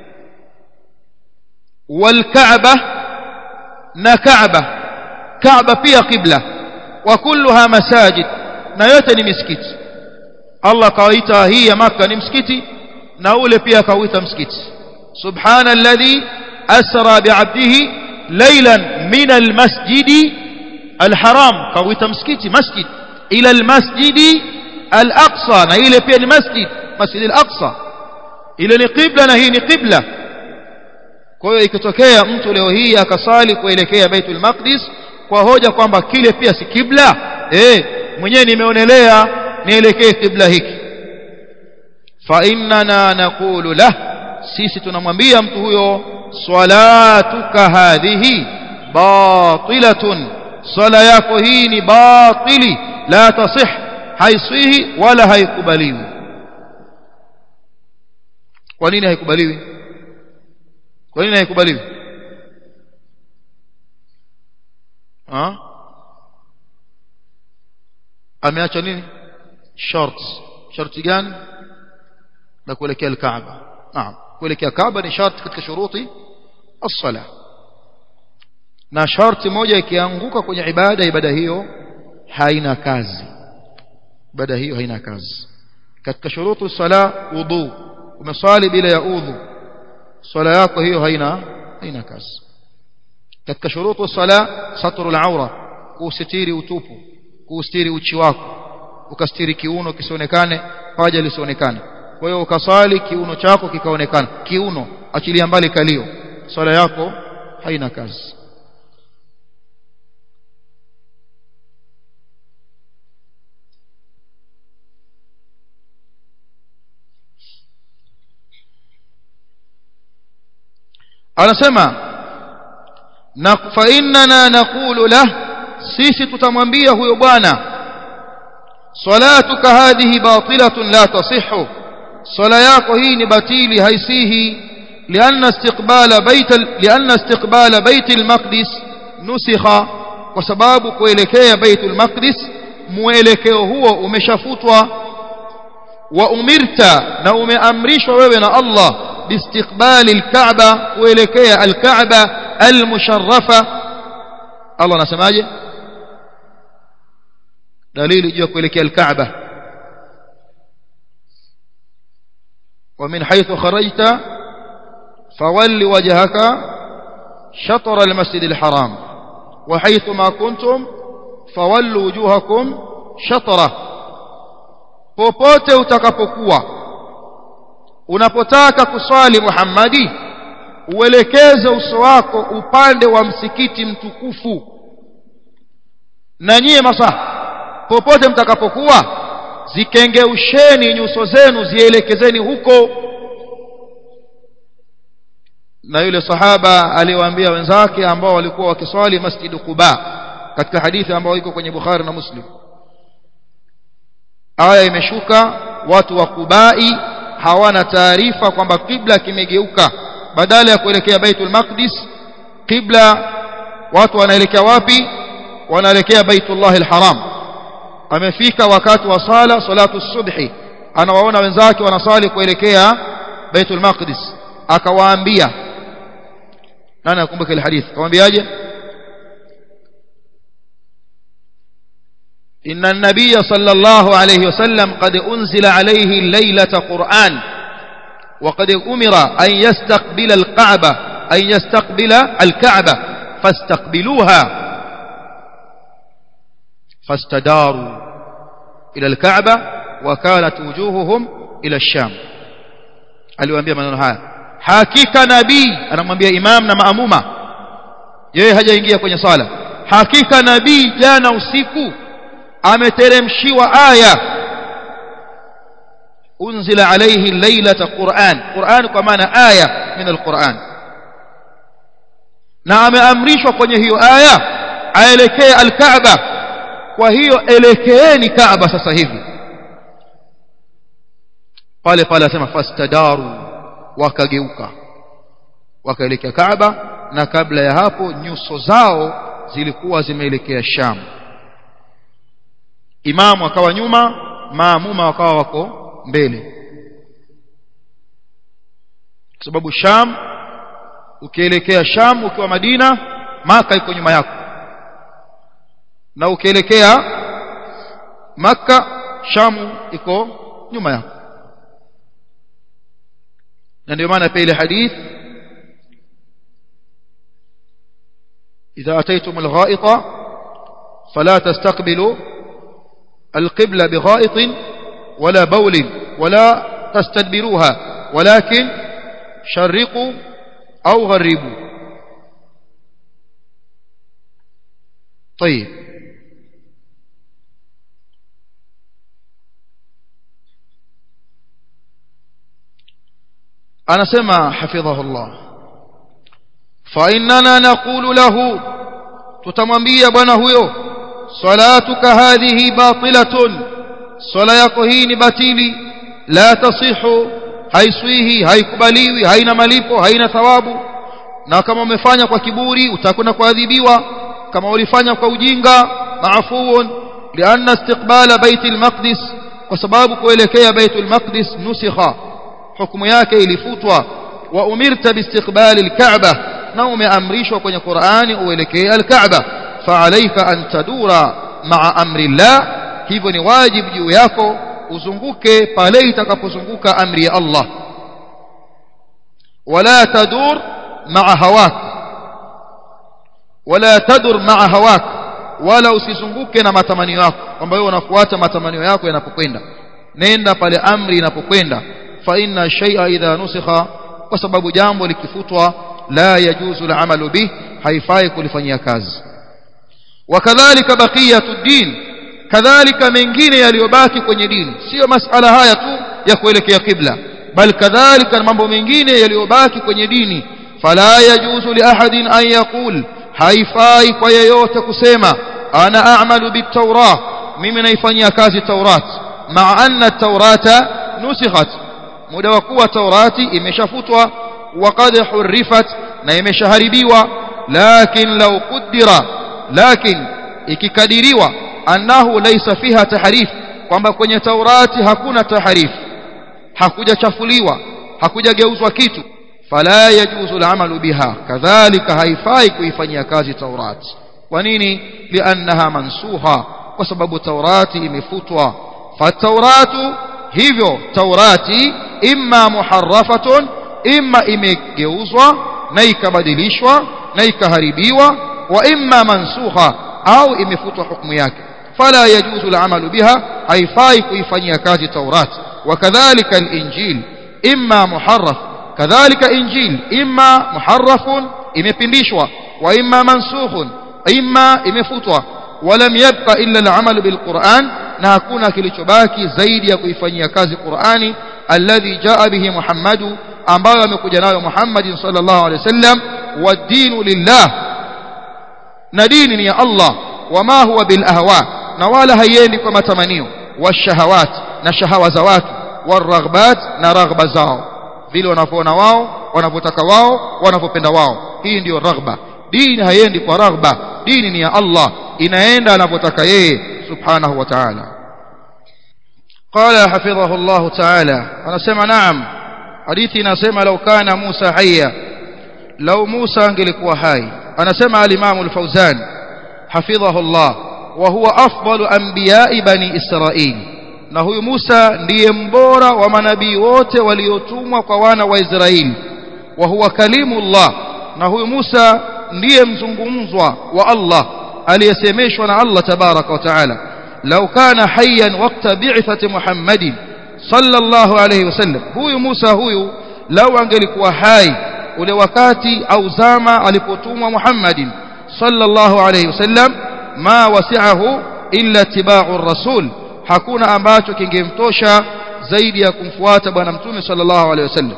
والكعبه na Kaaba Kaaba pia qibla wa kulluha masajid na yote ni misikiti Allah kawaita hii ya maka ni msikiti na ule pia akauita msikiti subhana alladhi asra bi'abdihi laylan min almasjidi alharam kauita msikiti masjid ila almasjidi alaqsa na ile pia ni masjid masjid alaqsa ile ni qibla na hii ni qibla kwa hiyo ikitokea mtu leo hii akasali kuelekea Baitul Maqdis kwa hoja kwamba kile pia si kibla eh mwenyewe nimeonelea nielekee kibla hiki fa innana naqulu lah sisi tunamwambia mtu huyo salatuka hadhihi batilatun sala yako hii ni batili la tasih haisihi wala haikubaliwi kwa nini haikubaliwi kwa nini haikubaliwi ha ameacha nini shart sharti gani na kuelekea al-Kaaba naam kuelekea Kaaba ni sharti katika shuruti as-sala na sharti moja ikianguka kwenye ibada ibada hiyo haina kazi ibada hiyo haina kazi katika shurutu sala wudu umeswali bila ya udhu swala yako hiyo haina haina kazi katika shurutu sala satrul aura kusitiri utupu kustiri uchi wako ukastiri kiuno kisionekane paja lisionekane kwa hiyo ukaswali kiuno chako kikaonekana kiuno achilia mbali kalio swala yako haina kazi anasema na fa innana naqulu lah sisi tutamwambia huyo bwana salatuka hadhihi batilatun la tasihhu sala yako hii ni batili haisihi لأن استقبال بيت لأن استقبال بيت المقدس نسخ وسباب kuelekea بيت المقدس muelekeo huo umeshafutwa wa umirta na umeamrishwa wewe na Allah باستقبال الكعبة kuelekea الكعبة المشرفة الله anasemaje dalili juu ya kuelekea الكعبة ومن حيث خرجت فول وجهك شطر المسجد الحرام وحيث ما كنتم فولوا وجوهكم شطره popote utakapokuwa unapotaka kuswali Muhammadi uelekeze uso wako upande wa msikiti mtukufu na nyie masaha popote mtakapokuwa zikengeusheni nyuso zenu zielekezeni huko na yule sahaba aliwaambia wenzake ambao walikuwa wakiswali masjid Quba katika hadithi ambayo iko kwenye Bukhari na Muslim aya imeshuka watu wa Qubai hawana taarifa kwamba kibla kimegeuka badala ya kuelekea Baitul Maqdis kibla watu wanaelekea wapi wanaelekea Baitullah al-Haram amefika wakati wa sala salatu subhi anawaona wenzake wanasali kuelekea Baitul Maqdis akawaambia nani akumbuka ile hadithi akamwambiaje إن النبي صلى الله عليه وسلم قد أنزل عليه الليلة قرآن وقد أمر أن يستقبل الكعبة أن يستقبل الكعبة فاستقبلوها فاستداروا إلى الكعبة وكانت وجوههم إلى الشام aliwaambia maneno haya hakika nabii anamwambia imam na maamuma yeye hajaingia kwenye sala hakika nabii jana usiku ameteremshiwa aya unzila alayhi laylata quran quran kwa maana aya min alquran na ameamrishwa kwenye hiyo aya aelekee alkaaba kwa hiyo elekeeni kaaba sasa hivi pale pale asema fastadaru wakageuka wakaelekea kaaba na kabla ya hapo nyuso zao zilikuwa zimeelekea sham imamu akawa nyuma maamuma wakawa wako mbele kwa sababu sham ukielekea sham ukiwa madina maka iko nyuma yako na ukielekea makka shamu iko nyuma yako na ndio maana pia ile hadith إذا أتيتم الغائط فلا تستقبلوا القبلة بغائط ولا بول ولا تستدبروها ولكن شرقوا أو غربوا طيب أنا سمع حفظه الله فإننا نقول له tutamwambia bwana huyo salatuka hadhihi batilatun swala yako hii ni batili la tasihu haiswihi haikubaliwi haina malipo haina thawabu na kama umefanya kwa kiburi utakwenda kuadhibiwa kama ulifanya kwa ujinga maafuun lianna istiqbala baitul maqdis kwa sababu kuelekea baitul maqdis nusikha hukumu yake ilifutwa wa umirta biistiqbali alkaaba na umeamrishwa kwenye Qur'ani uelekee al-Kaaba fa'alayka an tadura ma'a amri Allah hivyo ni wajibu juu yako uzunguke pale itakapozunguka amri ya Allah wala tadur ma'a hawak wala tadur ma'a hawak wala usizunguke na matamanio yako kwamba wewe unafuata matamanio yako yanapokwenda nenda pale amri inapokwenda fa inna shay'a idha nusikha kwa sababu jambo likifutwa لا يجوز العمل به haifai kulifanyia kazi wakadhalika baqiyatu din kadhalika mengine yaliyobaki kwenye dini sio masala haya tu ya kuelekea kibla bal kadhalika mambo mengine yaliyobaki kwenye dini fala yajuzu li ahadin an yaqul haifai kwa yeyote kusema ana a'malu bit-taurah mimi naifanyia kazi taurat ma'a anna at-taurata nusikhat muda wa kuwa taurati imeshafutwa وقد حرفت na imeshaharibiwa lakin law qaddara lakin ikikadiriwa annahu laysa fiha tahrif kwamba kwenye taurati hakuna tahrif hakujachafuliwa hakujageuzwa kitu fala yajuzu al'amalu biha kadhalika haifai kuifanyia kazi taurati kwa nini liannaha mansuha kwa sababu taurati imefutwa fatauratu hivyo taurati imma muharrafatun imma imegeuzwa na ikabadilishwa na ikaharibiwa wa imma mansukha au imefutwa hukumu yake fala yajuzu al'amalu biha haifai kuifanyia kazi taurat wakadhalika al-injil imma muharraf kadhalika injil imma muharrafun imepindishwa wa imma mansukhun imma imefutwa ولم يبقى إلا العمل بالقرآن na hakuna kilichobaki zaidi ya kuifanyia kazi Qur'ani alladhi jaa bihi Muhammadu ambayo amekuja nayo Muhammad sallallahu alaihi wasallam wadinu lillah na dini ni ya Allah wama huwa bil ahwa na wala haiendi kwa matamanio washahawat na shahawa za watu waraghbat na raghba zao vile wanavyoona wao wanavyotaka wao wanavyopenda wao hii ndiyo raghba dini haiendi kwa raghba dini ni ya Allah inaenda anavyotaka yeye subhanahu wa ta'ala قال حفظه الله تعالى أنا سمع نعم حديثنا سمع لو كان موسى حيا لو موسى angelikuwa hai anasema al-Imam al-Fawzan حفظه الله وهو أفضل أنبياء بني إسرائيل na huyu Musa ndiye mbora wa manabii wote waliotumwa kwa wana wa Israeli wa huwa kalimullah na huyu Musa ndiye mzungumzwa wa Allah aliyesemeshwa na Allah tabaraka wa taala law kana hayyan waqta bi'thati Muhammadin sallallahu alayhi wasallam huyu Musa huyu lau angelikuwa hai ule wakati au zama alipotumwa Muhammadin sallallahu alayhi wasallam ma wasi'ahu illa tibau rasul hakuna ambacho kingemtosha zaidi ya kumfuata bwana mtume sallallahu alayhi wasallam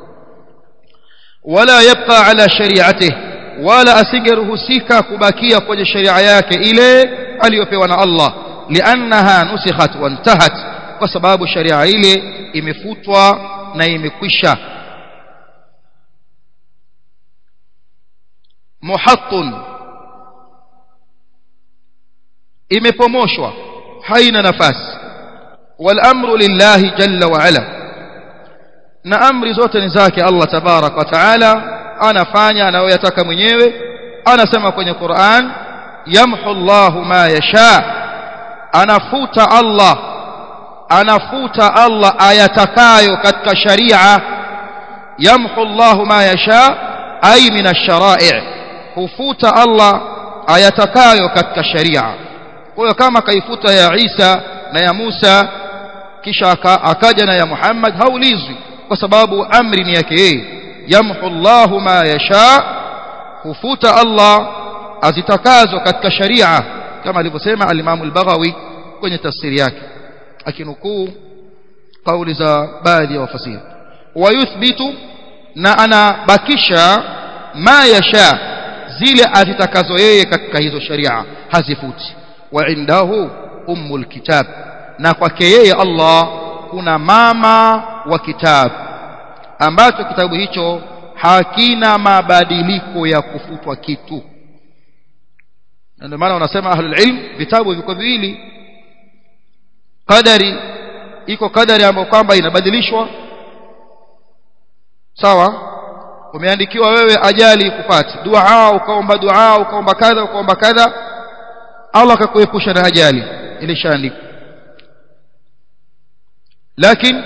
wala yabqa ala shari'atihi wala asingeruhusika kubakia kwenye sharia yake ile aliyopewa na Allah liannaha nusikhat wantahat kwa sababu sharia ile imefutwa na imekwisha muhattun imepomoshwa haina nafasi wal amru lillahi jalla wa ala na amri zote ni zake Allah tabarak wa taala anafanya anayoyataka mwenyewe anasema kwenye Qur'an yamhu Allahu ma yasha anafuta Allah anafuta Allah ayatakayo katika sharia yamhu Allahu ma yasha ay min ash-shara'i' hufuta Allah ayatakayo katika sharia kwa hiyo kama kaifuta ya Isa na ya Musa kisha akaja na ya Muhammad haulizwi kwa sababu amri ni yake yeye yamhu Allahu ma yasha hufuta Allah azitakazo katika sharia kama alivyosema al-Imam al-Baghawi kwenye tafsiri yake akinukuu kauli za baadhi ya wafasiri wayuthbitu na anabakisha ma yasha zile azitakazo yeye katika hizo sharia hazifuti wa indahu ummul kitab na kwake yeye Allah kuna mama wa kitabu ambacho kitabu hicho hakina mabadiliko ya kufutwa kitu ndio maana wanasema ahlul ilm vitabu viko viwili qadari iko kadari ambayo kwamba inabadilishwa sawa umeandikiwa wewe ajali kupati dua ukaomba dua ukaomba kadha ukaomba kadha Allah akakuepusha na ajali ilishaandikwa lakini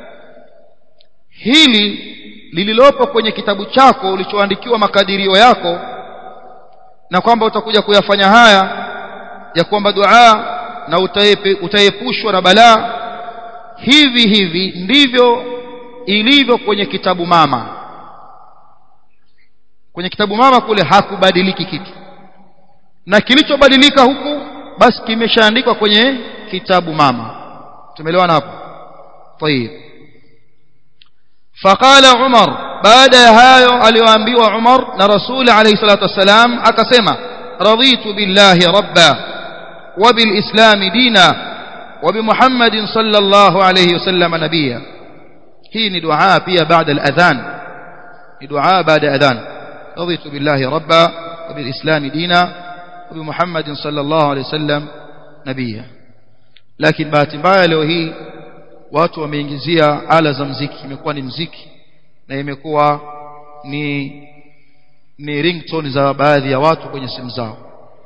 hili lililopo kwenye kitabu chako ulichoandikiwa makadirio yako na kwamba utakuja kuyafanya haya ya kuomba dua na utaepushwa na balaa hivi hivi ndivyo ilivyo kwenye kitabu mama kwenye kitabu mama kule hakubadiliki kitu na kilichobadilika huku basi kimeshaandikwa kwenye kitabu mama tumeelewana hapo طيب فقال عمر بعد hayo aliyoambiwa Umar na Rasul alayhi salatu wasalam akasema raditu billahi rabba wa bil islam dina وبمحمد صلى الله عليه وسلم نبيا هي دعاء pia بعد الأذان دعاء بعد أذان رضيت بالله ربا وبالإسلام دينا وبمحمد صلى الله عليه وسلم نبيا لكن bahati mbaya leo hii watu wameingizia ala za mziki imekuwa ni mziki na imekuwa ni ni ringtone za baadhi ya watu kwenye simu zao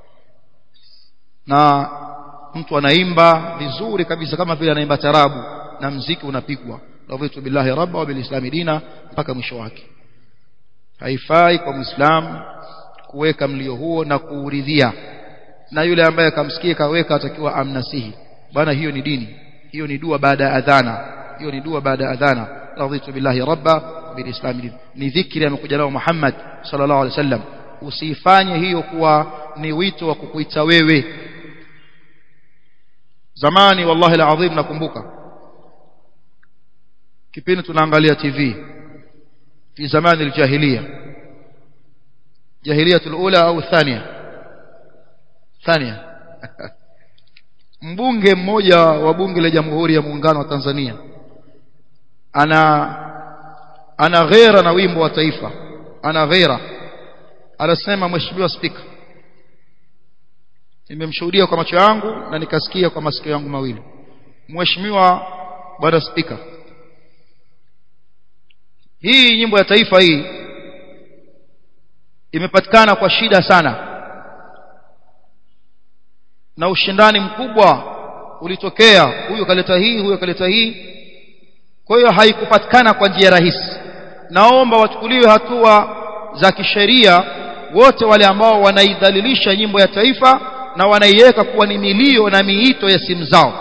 na mtu anaimba vizuri kabisa kama vile anaimba tarabu na mziki unapigwa radhitu billahi rabba wa bilislami dina mpaka mwisho wake haifai kwa muislamu kuweka mlio huo na kuuridhia na yule ambaye akamsikia kaweka atakiwa amnasihi bwana hiyo ni dini hiyo ni dua baada ya adhana hiyo ni dua baada ya adhana radhitu billahi rabba wa bilislami dina ni dhikri amekuja nao Muhammad sallallahu alaihi wasallam usifanye hiyo kuwa ni wito wa kukuita wewe zamani wallahi alazim nakumbuka kipindi tunaangalia TV fi zamani aljahiliya jahiliya alula au thania thania mbunge mmoja wa bunge la jamhuri ya muungano wa Tanzania ana ana ghera na wimbo wa taifa ana ghera anasema mheshimiwa spika nimemshuhudia kwa macho yangu na nikasikia kwa masikio yangu mawili mheshimiwa bwana spika hii nyimbo ya taifa hii imepatikana kwa shida sana na ushindani mkubwa ulitokea huyo kaleta hii huyo kaleta hii kwa hiyo haikupatikana kwa njia rahisi naomba wachukuliwe hatua za kisheria wote wale ambao wanaidhalilisha nyimbo ya taifa na wanaiweka kuwa ni milio na miito ya simu zao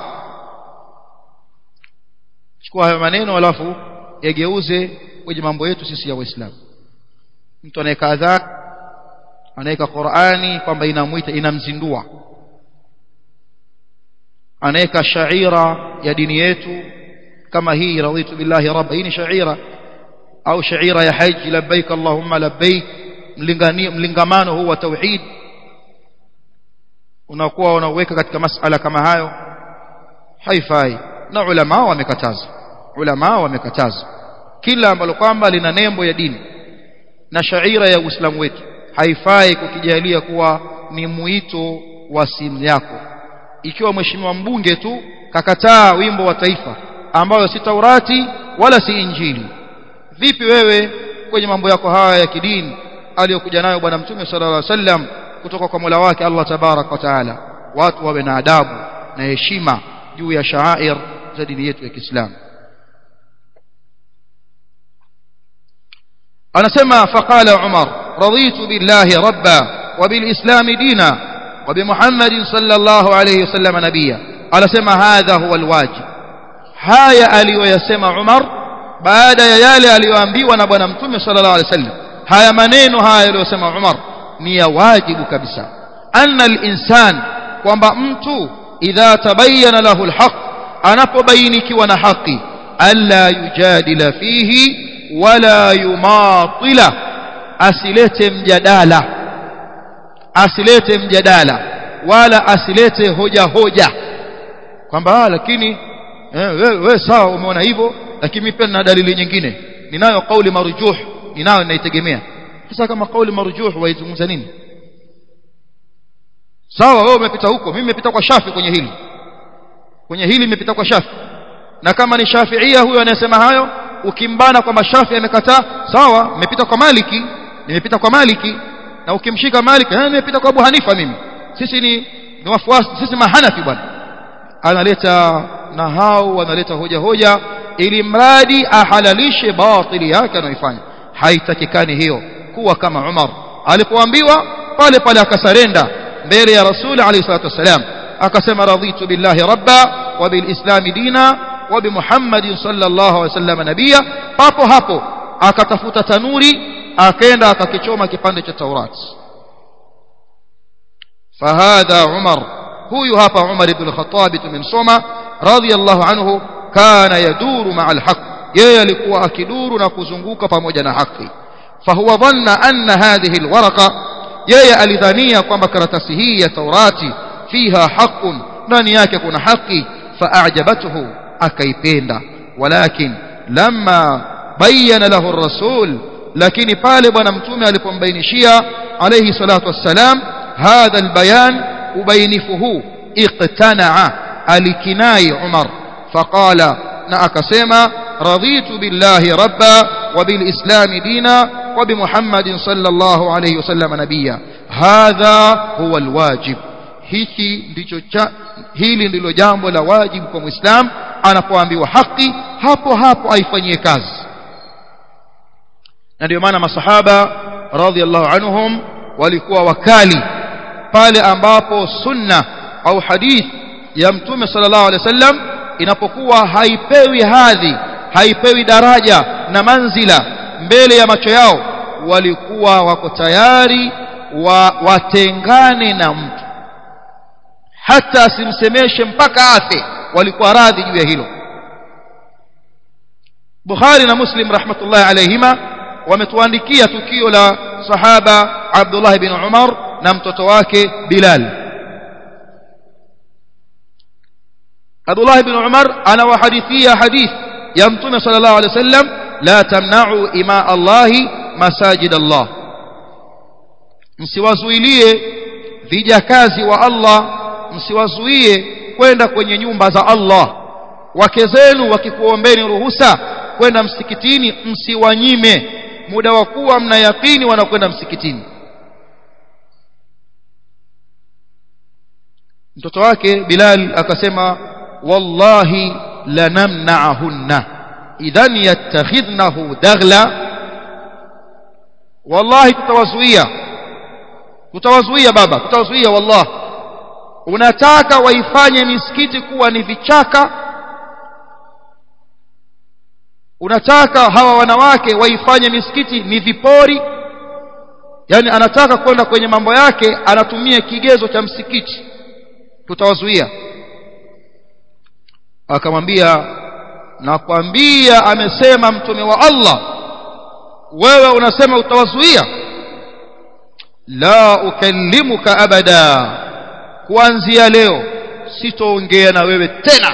chukua hayo maneno alafu yageuze kwenye mambo yetu sisi ya waislamu mtu anaweka adhan anaweka Qur'ani kwamba inamuita inamzindua anaweka shaira ya dini yetu kama hii raditu billahi rabba hii ni shaira au shaira ya haji labbaik allahumma labbaik mlingamano huu wa tauhid unakuwa unaweka katika masala kama hayo haifai na ulama wamekataza ulama wamekataza kila ambalo kwamba lina nembo ya dini na shaira ya uislamu wetu haifai kukijalia kuwa ni muito wa simu yako ikiwa mheshimiwa mbunge tu kakataa wimbo wa taifa ambayo si Taurati wala si Injili vipi wewe kwenye mambo yako haya ya kidini aliyokuja nayo bwana mtume sallallahu alaihi wasallam kutoka kwa Mola wake Allah tabarak wa taala watu wawe na adabu na heshima juu ya shaair za dini yetu ya Kiislamu anasema faqala umar raditu billahi rabba wa bilislam dina wa bimuhammadin sallallahu alayhi wasallam nabiyya anasema hadha huwa alwajib haya aliyoyasema umar baada ya yale aliyoambiwa na bwana mtume sallallahu alayhi wasallam haya maneno haya aliyosema umar ni ya wajibu kabisa anna al-insan kwamba mtu idha tabayyana lahu al-haq anapobainikiwa na haki alla yujadila fihi wala yumatila asilete mjadala asilete mjadala wala asilete hoja hoja kwamba lakini eh, wewe we, sawa umeona hivyo lakini mimi pia nina dalili nyingine ninayo kauli marjuh ninayo naitegemea sasa kama kauli marjuh waizungumza nini sawa wewe umepita huko mimi nimepita kwa shafi kwenye hili kwenye hili nimepita kwa shafi na kama ni shafiia huyo anayesema hayo ukimbana kwamba shafi amekataa sawa nimepita kwa maliki nimepita kwa maliki na ukimshika maliki eh nimepita kwa abu hanifa mimi sisi ni ni wafuasi sisi mahanafi bwana analeta na hao wanaleta hoja hoja ili mradi ahalalishe batili yake anayoifanya haitakikani hiyo kuwa kama Umar alipoambiwa pale pale akasarenda mbele ya Rasul alayhi salatu wasalam akasema raditu billahi rabba wa bilislam dina wa bimuhammadin sallallahu alayhi wasallam nabia papo hapo akatafuta tanuri akaenda akakichoma kipande cha Taurat fahadha Umar huyu hapa Umar ibn al-Khattab tumemsoma radiyallahu anhu kana yaduru ma'a al-haq yeye alikuwa akiduru na kuzunguka pamoja na haki fahuwa dhanna anna hadhihi alwaraqa yeye alidhania kwamba karatasi hii ya Taurati fiha haqqun ndani yake kuna haki faajabathu akaipenda walakin lamma bayyana lahu ar-rasul lakini pale bwana mtume alipombainishia alayhi salatu wassalam hadha albayan ubainifuhu iqtana'a alikinai Umar faqala na akasema raditu billahi rabba wa bilislam dina wa bimuhammadin sallallahu alayhi wasallam nabiyya hadha huwa alwajib hiki ndicho hili ndilo jambo la wajibu kwa muislam anapoambiwa haki hapo hapo aifanyie kazi na ndio maana masahaba radhiallahu anhum walikuwa wakali pale ambapo sunna au hadith ya mtume sallallahu alaihi wasallam inapokuwa haipewi hadhi haipewi daraja na manzila mbele ya macho yao walikuwa wako tayari wa, watengane na mtu hata asimsemeshe mpaka afe walikuwa radhi juu ya hilo Bukhari na Muslim rahmatullahi alayhima wametuandikia tukio la sahaba Abdullah bin Umar na mtoto wake Bilal Abdullah bin Umar anawahadithia hadith ya Mtume sallallahu alayhi wasallam la tamna'u ima Allah masajid Allah msiwazuilie vijakazi wa Allah msiwazuie kwenda kwenye nyumba za Allah wake zenu wakikuombeni ruhusa kwenda msikitini msiwanyime muda wa kuwa mna yakini wanakwenda msikitini mtoto wake Bilal akasema wallahi lanamna'ahunna idhan yattakhidnahu daghla wallahi tutawazuia tutawazuia baba tutawazuia wallahi unataka waifanye misikiti kuwa ni vichaka unataka hawa wanawake waifanye misikiti ni vipori yani anataka kwenda kwenye mambo yake anatumia kigezo cha msikiti tutawazuia akamwambia nakwambia amesema mtume wa Allah wewe unasema utawazuia la ukallimuka abada kuanzia leo sitoongea na wewe tena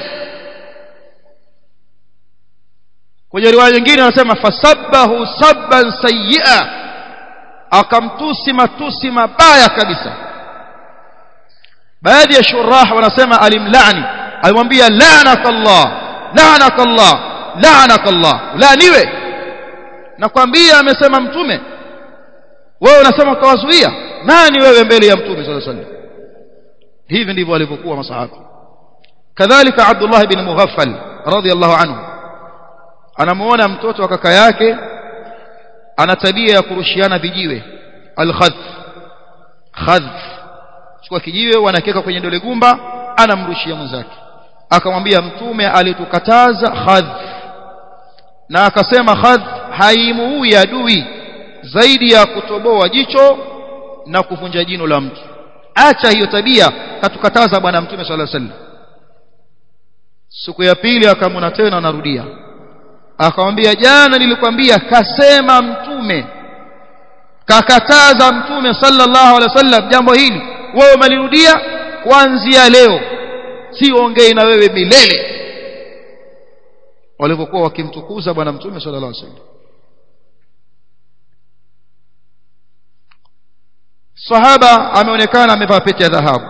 kwenye riwaya nyingine anasema fasabbahu sabban sayyi'a akamtusi matusi mabaya kabisa baadhi ya shurah wanasema alimlani alimwambia la'naka Allah la'naka Allah la'naka Allah laaniwe nakwambia amesema mtume wewe unasema utawazuia nani wewe mbele ya mtume sallallahu alaihi wasallam hivi ndivyo walivyokuwa masahaba kadhalika Abdullah bin Mughaffal radiyallahu anhu anamuona mtoto wa kaka yake ana tabia ya kurushiana vijiwe alkhadh khadh chukua kijiwe wanakeka kwenye dole gumba anamrushia mwenzake akamwambia mtume alitukataza khadh na akasema khadh haimuui adui zaidi ya kutoboa jicho na kuvunja jino la mtu acha hiyo tabia katukataza bwana mtume sallallahu alaihi wasallam siku ya pili akamwona tena anarudia akamwambia jana nilikwambia kasema mtume kakataza mtume sallallahu alaihi wasallam jambo hili wewe umelirudia kuanzia leo siongei na wewe milele walivyokuwa wakimtukuza bwana mtume sallallahu alaihi wasallam sahaba ameonekana amevaa pete ya dhahabu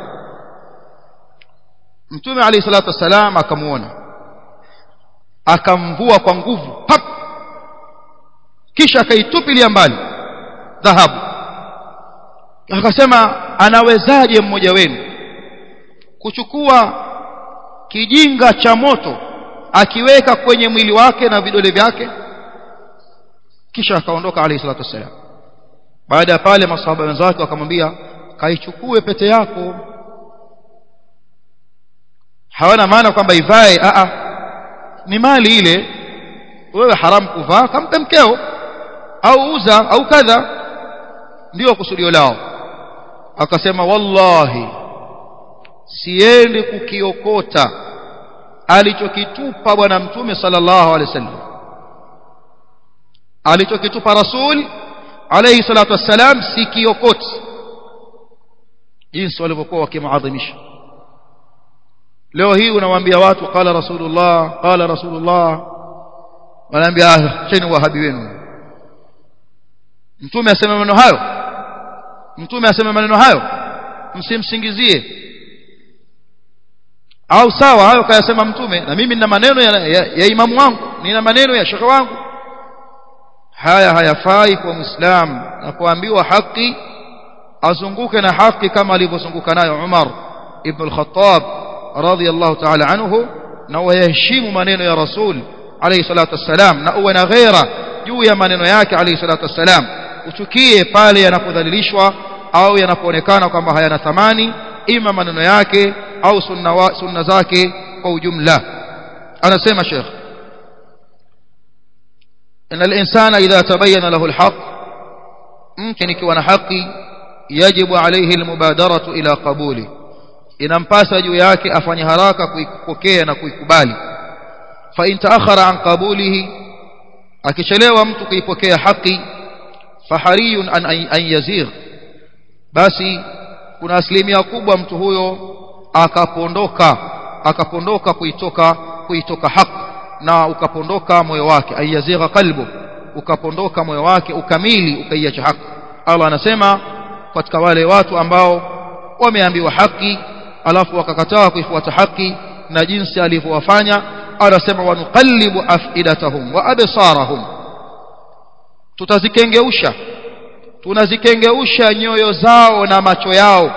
mtume alayhi salatu wasalam akamuona akamvua kwa nguvu pap kisha akaitupilia mbali dhahabu akasema anawezaje mmoja wenu kuchukua kijinga cha moto akiweka kwenye mwili wake na vidole vyake kisha akaondoka alayhi salatu wasalam baada ya pale masahaba wenzake wakamwambia kaichukue pete yako hawana maana kwamba ivae a a ni mali ile wewe haramu kuvaa kampe mkeo au uza au kadha ndio kusudio lao akasema wallahi siendi kukiokota alichokitupa bwana mtume sallallahu alaihi wasallam alichokitupa rasul alayhi salatu wassalam sikiokoti jinsi walivyokuwa wakimuadhimisha leo hii unawaambia watu qala rasulullah qala rasulullah wanaambia ah cheni wahabi wenu mtume asema maneno hayo mtume asema maneno hayo msimsingizie au sawa hayo kayasema mtume na mimi nina maneno ya, ya, ya imamu wangu nina maneno ya shekhe wangu haya hayafai kwa muislam anapoambiwa haki azunguke na haki kama alivyozunguka nayo Umar ibn al-Khattab radiyallahu ta'ala anhu na waheshimu maneno ya Rasul alayhi salatu wassalam na uwe na ghera juu ya maneno yake alayhi salatu wassalam uchukie pale yanapodhalilishwa au yanapoonekana kwamba hayana thamani ima maneno yake au sunna, wa, sunna zake kwa ujumla anasema Sheikh ان الانسان اذا تبين له الحق ممكن ikiwa na haki yajibu alayhi almubadaratu ila qabuli inampasa juu yake afanye haraka kuipokea na kuikubali fa in taakhara an qabulihi akichelewa mtu kuipokea haki fahariyun an, an yazigh basi kuna asilimia kubwa mtu huyo akapondoka akapondoka kuitoka kuitoka haki na ukapondoka moyo wake ayazigha qalbu ukapondoka moyo wake ukamili ukaiacha haki Allah anasema katika wale watu ambao wameambiwa haki alafu wakakataa kuifuata haki na jinsi alivyowafanya anasema wanuqallibu afidatahum wa absarahum tutazitengeusha tunazitengeusha nyoyo zao na macho yao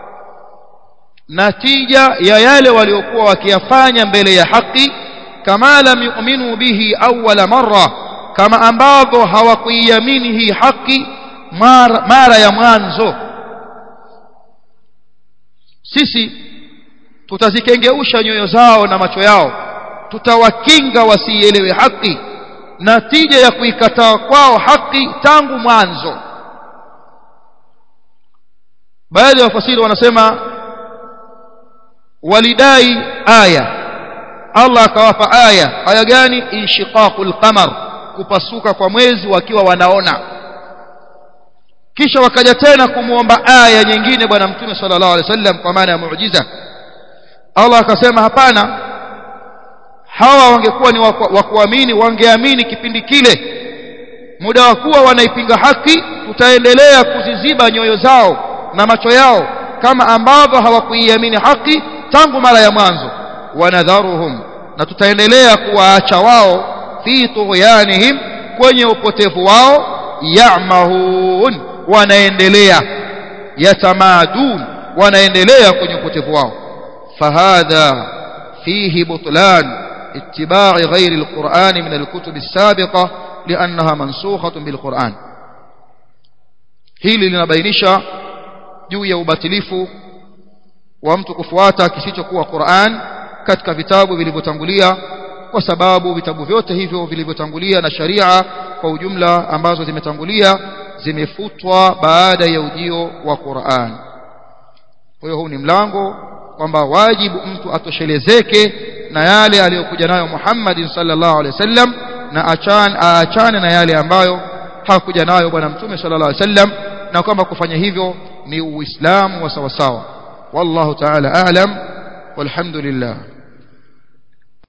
natija ya yale waliokuwa wakiyafanya mbele ya haki kama lam yu'minu bihi awwala marra kama ambavyo hawakuiamini hii haki mara, mara ya mwanzo sisi tutazitengeusha nyoyo zao na macho yao tutawakinga wasielewe haki natija ya kuikataa kwao haki tangu mwanzo baadhi ya wafasiri wanasema walidai aya Allah akawapa aya aya gani inshiqaqul qamar kupasuka kwa mwezi wakiwa wanaona kisha wakaja tena kumuomba aya nyingine bwana mtume sallallahu alaihi wasallam kwa maana ya muujiza Allah akasema hapana hawa wangekuwa ni wa kuamini wangeamini kipindi kile muda wa kuwa wanaipinga haki tutaendelea kuziziba nyoyo zao na macho yao kama ambavyo hawakuiamini haki tangu mara ya mwanzo wanadharuhum na tutaendelea kuwaacha wao fi tughyanihim kwenye upotevu wao ya'mahun wanaendelea yatamadun wanaendelea kwenye upotevu wao fahadha fihi butlan اتباع غير القرآن من الكتب السابقة liannaha mansukhatun bilquran hili linabainisha juu ya ubatilifu wa mtu kufuata kisichokuwa Qur'an katika vitabu vilivyotangulia kwa sababu vitabu vyote hivyo vilivyotangulia na sharia kwa ujumla ambazo zimetangulia zimefutwa baada ya ujio wa Qur'an kwa hiyo huu ni mlango kwamba wajibu mtu atoshelezeke na yale aliyokuja nayo Muhammad sallallahu alaihi wasallam na achan aachane na yale ambayo hakuja nayo bwana mtume sallallahu alaihi wasallam na kwamba kufanya hivyo ni uislamu wa sawa sawa wallahu ta'ala a'lam walhamdulillah